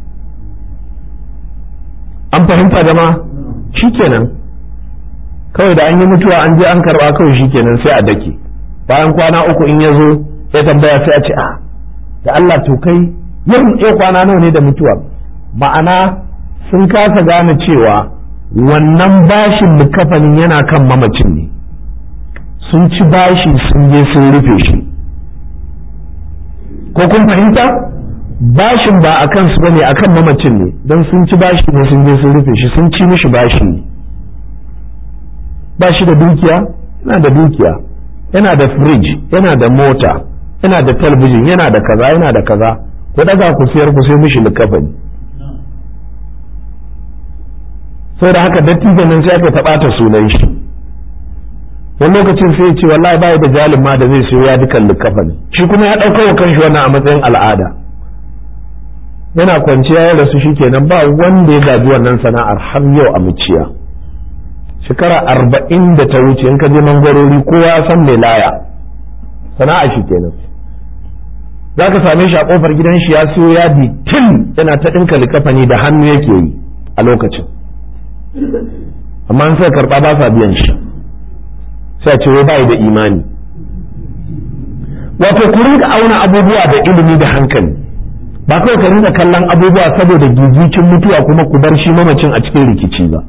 an fahimta jama'a shikenan kawai da an yi mutuwa an je an karba kawai shikenan sai a dake bayan kwana uku in ya zo ya tambaya sai a ce a da Allah to kai yin ya kwana nawa ne da mutuwa ma'ana sun kasa gane cewa wannan bashin likafanin yana kan mamacin ne sun ci bashi sun je sun rufe shi ko kun fahimta bashin ba a kansu bane akan mamacin ne don sun ci bashi ne sun je sun rufe shi sun ci mishi bashi ne ba shi da dukiya yana da dukiya yana da fridge yana da mota yana da talabijin yana da kaza yana da kaza ku daga ku siyar ku sai mishi likafani sai da haka dattijan nan sai aka taɓa ta sunan shi wani lokacin sai ya ce wallahi bai da jalin ma da zai siyo ya dukan likafani shi kuma ya ɗauka wa kanshi wannan a matsayin al'ada yana kwanciya ya rasu shikenan ba wanda ya gaji wannan sana'ar har yau a muciya shekara arba'in da ta wuce in ka je mangwarori kowa ya san mai laya sana'a shi kenan za ka same shi a kofar gidan shi ya siyo yadi tin yana ta ɗinka likafani da hannu yake yi a lokacin amma an sai karɓa ba sa biyan shi sai a ce wai bai da imani wato ku rinka auna abubuwa da ilimi da hankali ba kawai ka rinka kallon abubuwa saboda gigicin mutuwa kuma ku bar shi mamacin a cikin rikici ba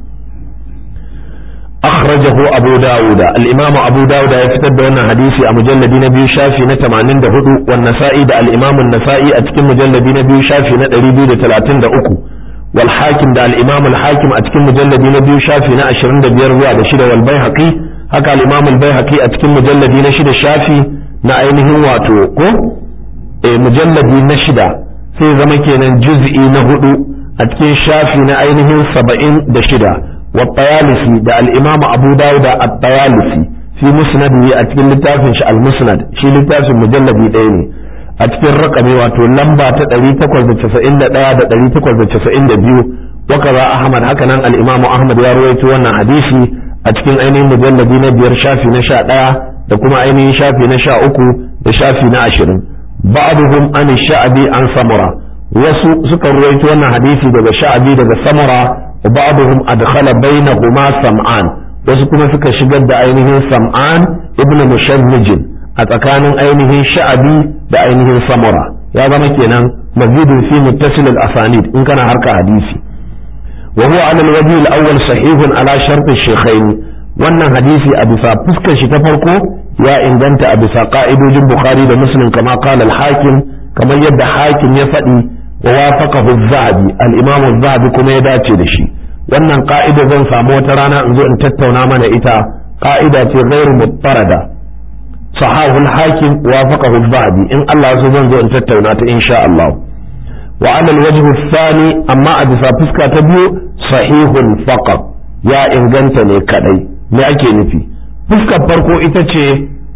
أخرجه أبو داود الإمام أبو داود يفتد أن حديثي مجلد نبي شافي نتمانين ده هدو والنسائي ده الإمام النسائي أتكم مجلد نبي شافي نتريبي ده تلاتين ده أكو والحاكم ده الإمام الحاكم أتكم مجلد نبي شافي نأشرين ده بيروا ده شده والبيهقي هكا الإمام البيهقي أتكم مجلد نشد شافي نأينه واتو كو إيه مجلد نشد sai zama kenan juz'i na hudu a cikin shafi na ainihin saba'in da shida والطيالسي ده الإمام أبو داود الطيالسي في مسنده أتكلم لتافن المسند شي لتافن مجلد ديني أتكلم رقمي واتو لمبا تدري تقوز بتسعين دا دا تدري تقوز بتسعين بيو وكذا أحمد هكذا الإمام أحمد يا رويت وانا حديثي أتكلم أيني مجلد نبير شافي نشاء دا da kuma ainihin shafi na sha uku da shafi na ashirin ba'duhum an sha'abi an samura wasu suka ruwaito wannan hadisi daga sha'abi daga samura وبعضهم أدخل بينهما سمعان wasu kuma suka shigar da ainihin sam'an ibn mushammijin a tsakanin ainihin sha'abi da ainihin samura ya zama kenan mazidun fi muttasil al-asanid in kana harka hadisi wa huwa ala al-wajh al-awwal sahihun ala shart al-shaykhayn wannan hadisi a bisa fuskar shi ta farko ya inganta a bisa ka'idojin bukhari da muslim kama qala al-hakim kamar yadda hakim ya faɗi ووافقه الذهبي الإمام الذهبي كما يداتي دشي wannan ka'ida zan samu wata rana in zo in tattauna mana ita ka'ida ce ghairu muttarada sahahu al-hakim wafaqahu al-zahabi in Allah ya so zan zo in tattauna ta insha Allah wa ala al-wajh ath-thani amma a bisa fuska ta biyu sahihun faqat ya inganta ne kadai me ake nufi fuskar farko ita ce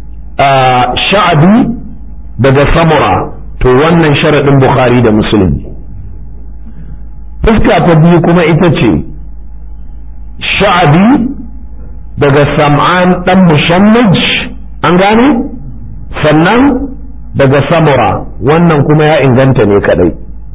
sha'abi daga samura to wannan sharaɗin bukhari da muslim fuska ta biyu kuma ita ce sha'abi daga sam'an ɗan mushammaj an gane sannan daga samura wannan kuma ya inganta ne kadai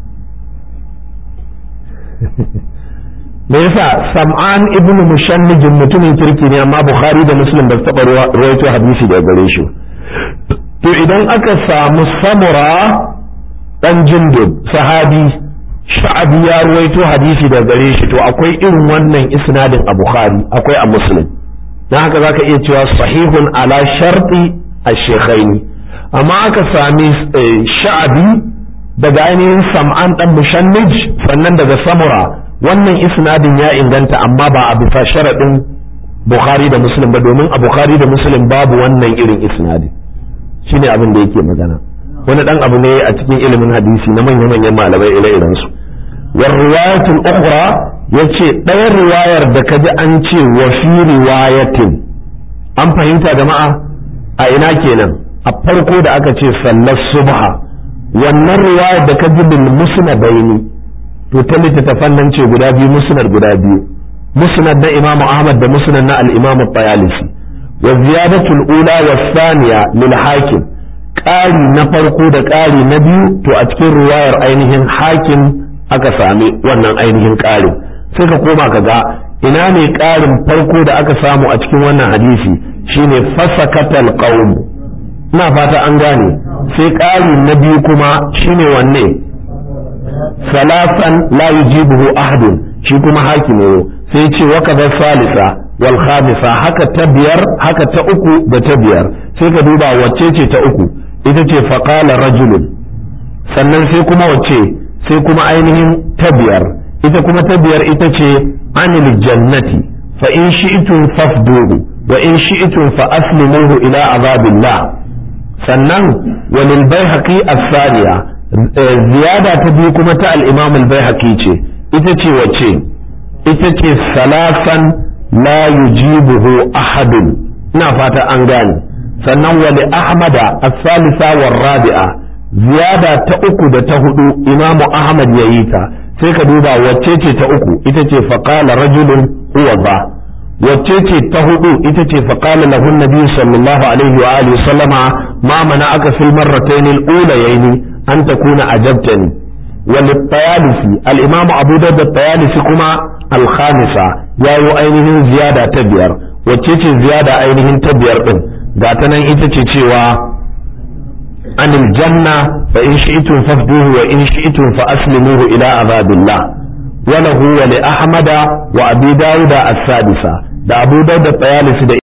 me yasa sam'an ibn mushannijin mutumin kirki ne amma bukhari da muslim ba su taɓa ruwaito hadisi daga gare shi to idan aka samu samura dan jindub sahabi sha'abi ya ruwaito hadisi daga gare shi to akwai irin wannan isnadin a bukhari akwai a muslim dan haka zaka iya cewa sahihun ala sharti ash-shaykhaini amma aka sami sha'abi daga ainihin sam'an dan mushannij sannan daga samura wannan isnadin ya inganta amma ba a bisa sharadin bukhari da muslim ba domin a bukhari da muslim babu wannan irin isnadin shine abin da yake magana wani dan abu ne a cikin ilimin hadisi na manya manyan malamai ire-iren su war riwayatul ukhra yace ɗayan riwayar da kaji an ce wa fi riwayatin an fahimta jama'a a ina kenan a farko da aka ce sallar subha wannan riwayar da kaji bil musnadaini to ta littattafan nan ce guda biyu musnad guda biyu musnad na imam ahmad da musnad na al-imam at-tayalisi wa ziyadatul ula wa thaniya lil hakim ƙari na farko da ƙari na biyu to a cikin riwayar ainihin hakim aka sami wannan ainihin ƙarin sai ka koma ka ga ina ne ƙarin farko da aka samu a cikin wannan hadisi shine fasakatal qaum ina fata an gane sai ƙari na biyu kuma shine wanne salasan la yujibuhu ahadun shi kuma hakime sai ce wa kaza salisa wal khamisa haka ta biyar haka ta uku da ta biyar sai ka duba wacce ce ta uku ita ce faqala rajulun sannan sai kuma wacce sai kuma ainihin ta biyar ita kuma ta biyar ita ce anil jannati fa in shi'tum fafduhu wa in shi'tum fa aslimuhu ila azabillah sannan walil baihaqi as-saniya ziyada ta biyu kuma ta al-imam al-baihaqi ce ita ce wace ita ce salasan la yujibuhu ahadun ina fata an gane sannan wali ahmada as-salisa war rabi'a ziyada ta uku da ta hudu imam ahmad yayi ta sai ka duba wacce ce ta uku ita ce faqala rajulun huwa ba wacce ce ta hudu ita ce faqala lahu nabi sallallahu alaihi wa alihi sallama ma mana aka fil marratayn al-ulayayn an takuna ajabtani wal tayalisi al-imam abu dawud at-tayalisi kuma al-khamisa yayi ainihin ziyada ta biyar wacce ce ziyada ainihin ta biyar din ga ta nan ita ce cewa anil janna fa in shi'tum fafduhu wa in shi'tum fa aslimuhu ila azabillah وله ولأحمد وأبي داود السادسة da Abu Dawud da Tayalisi da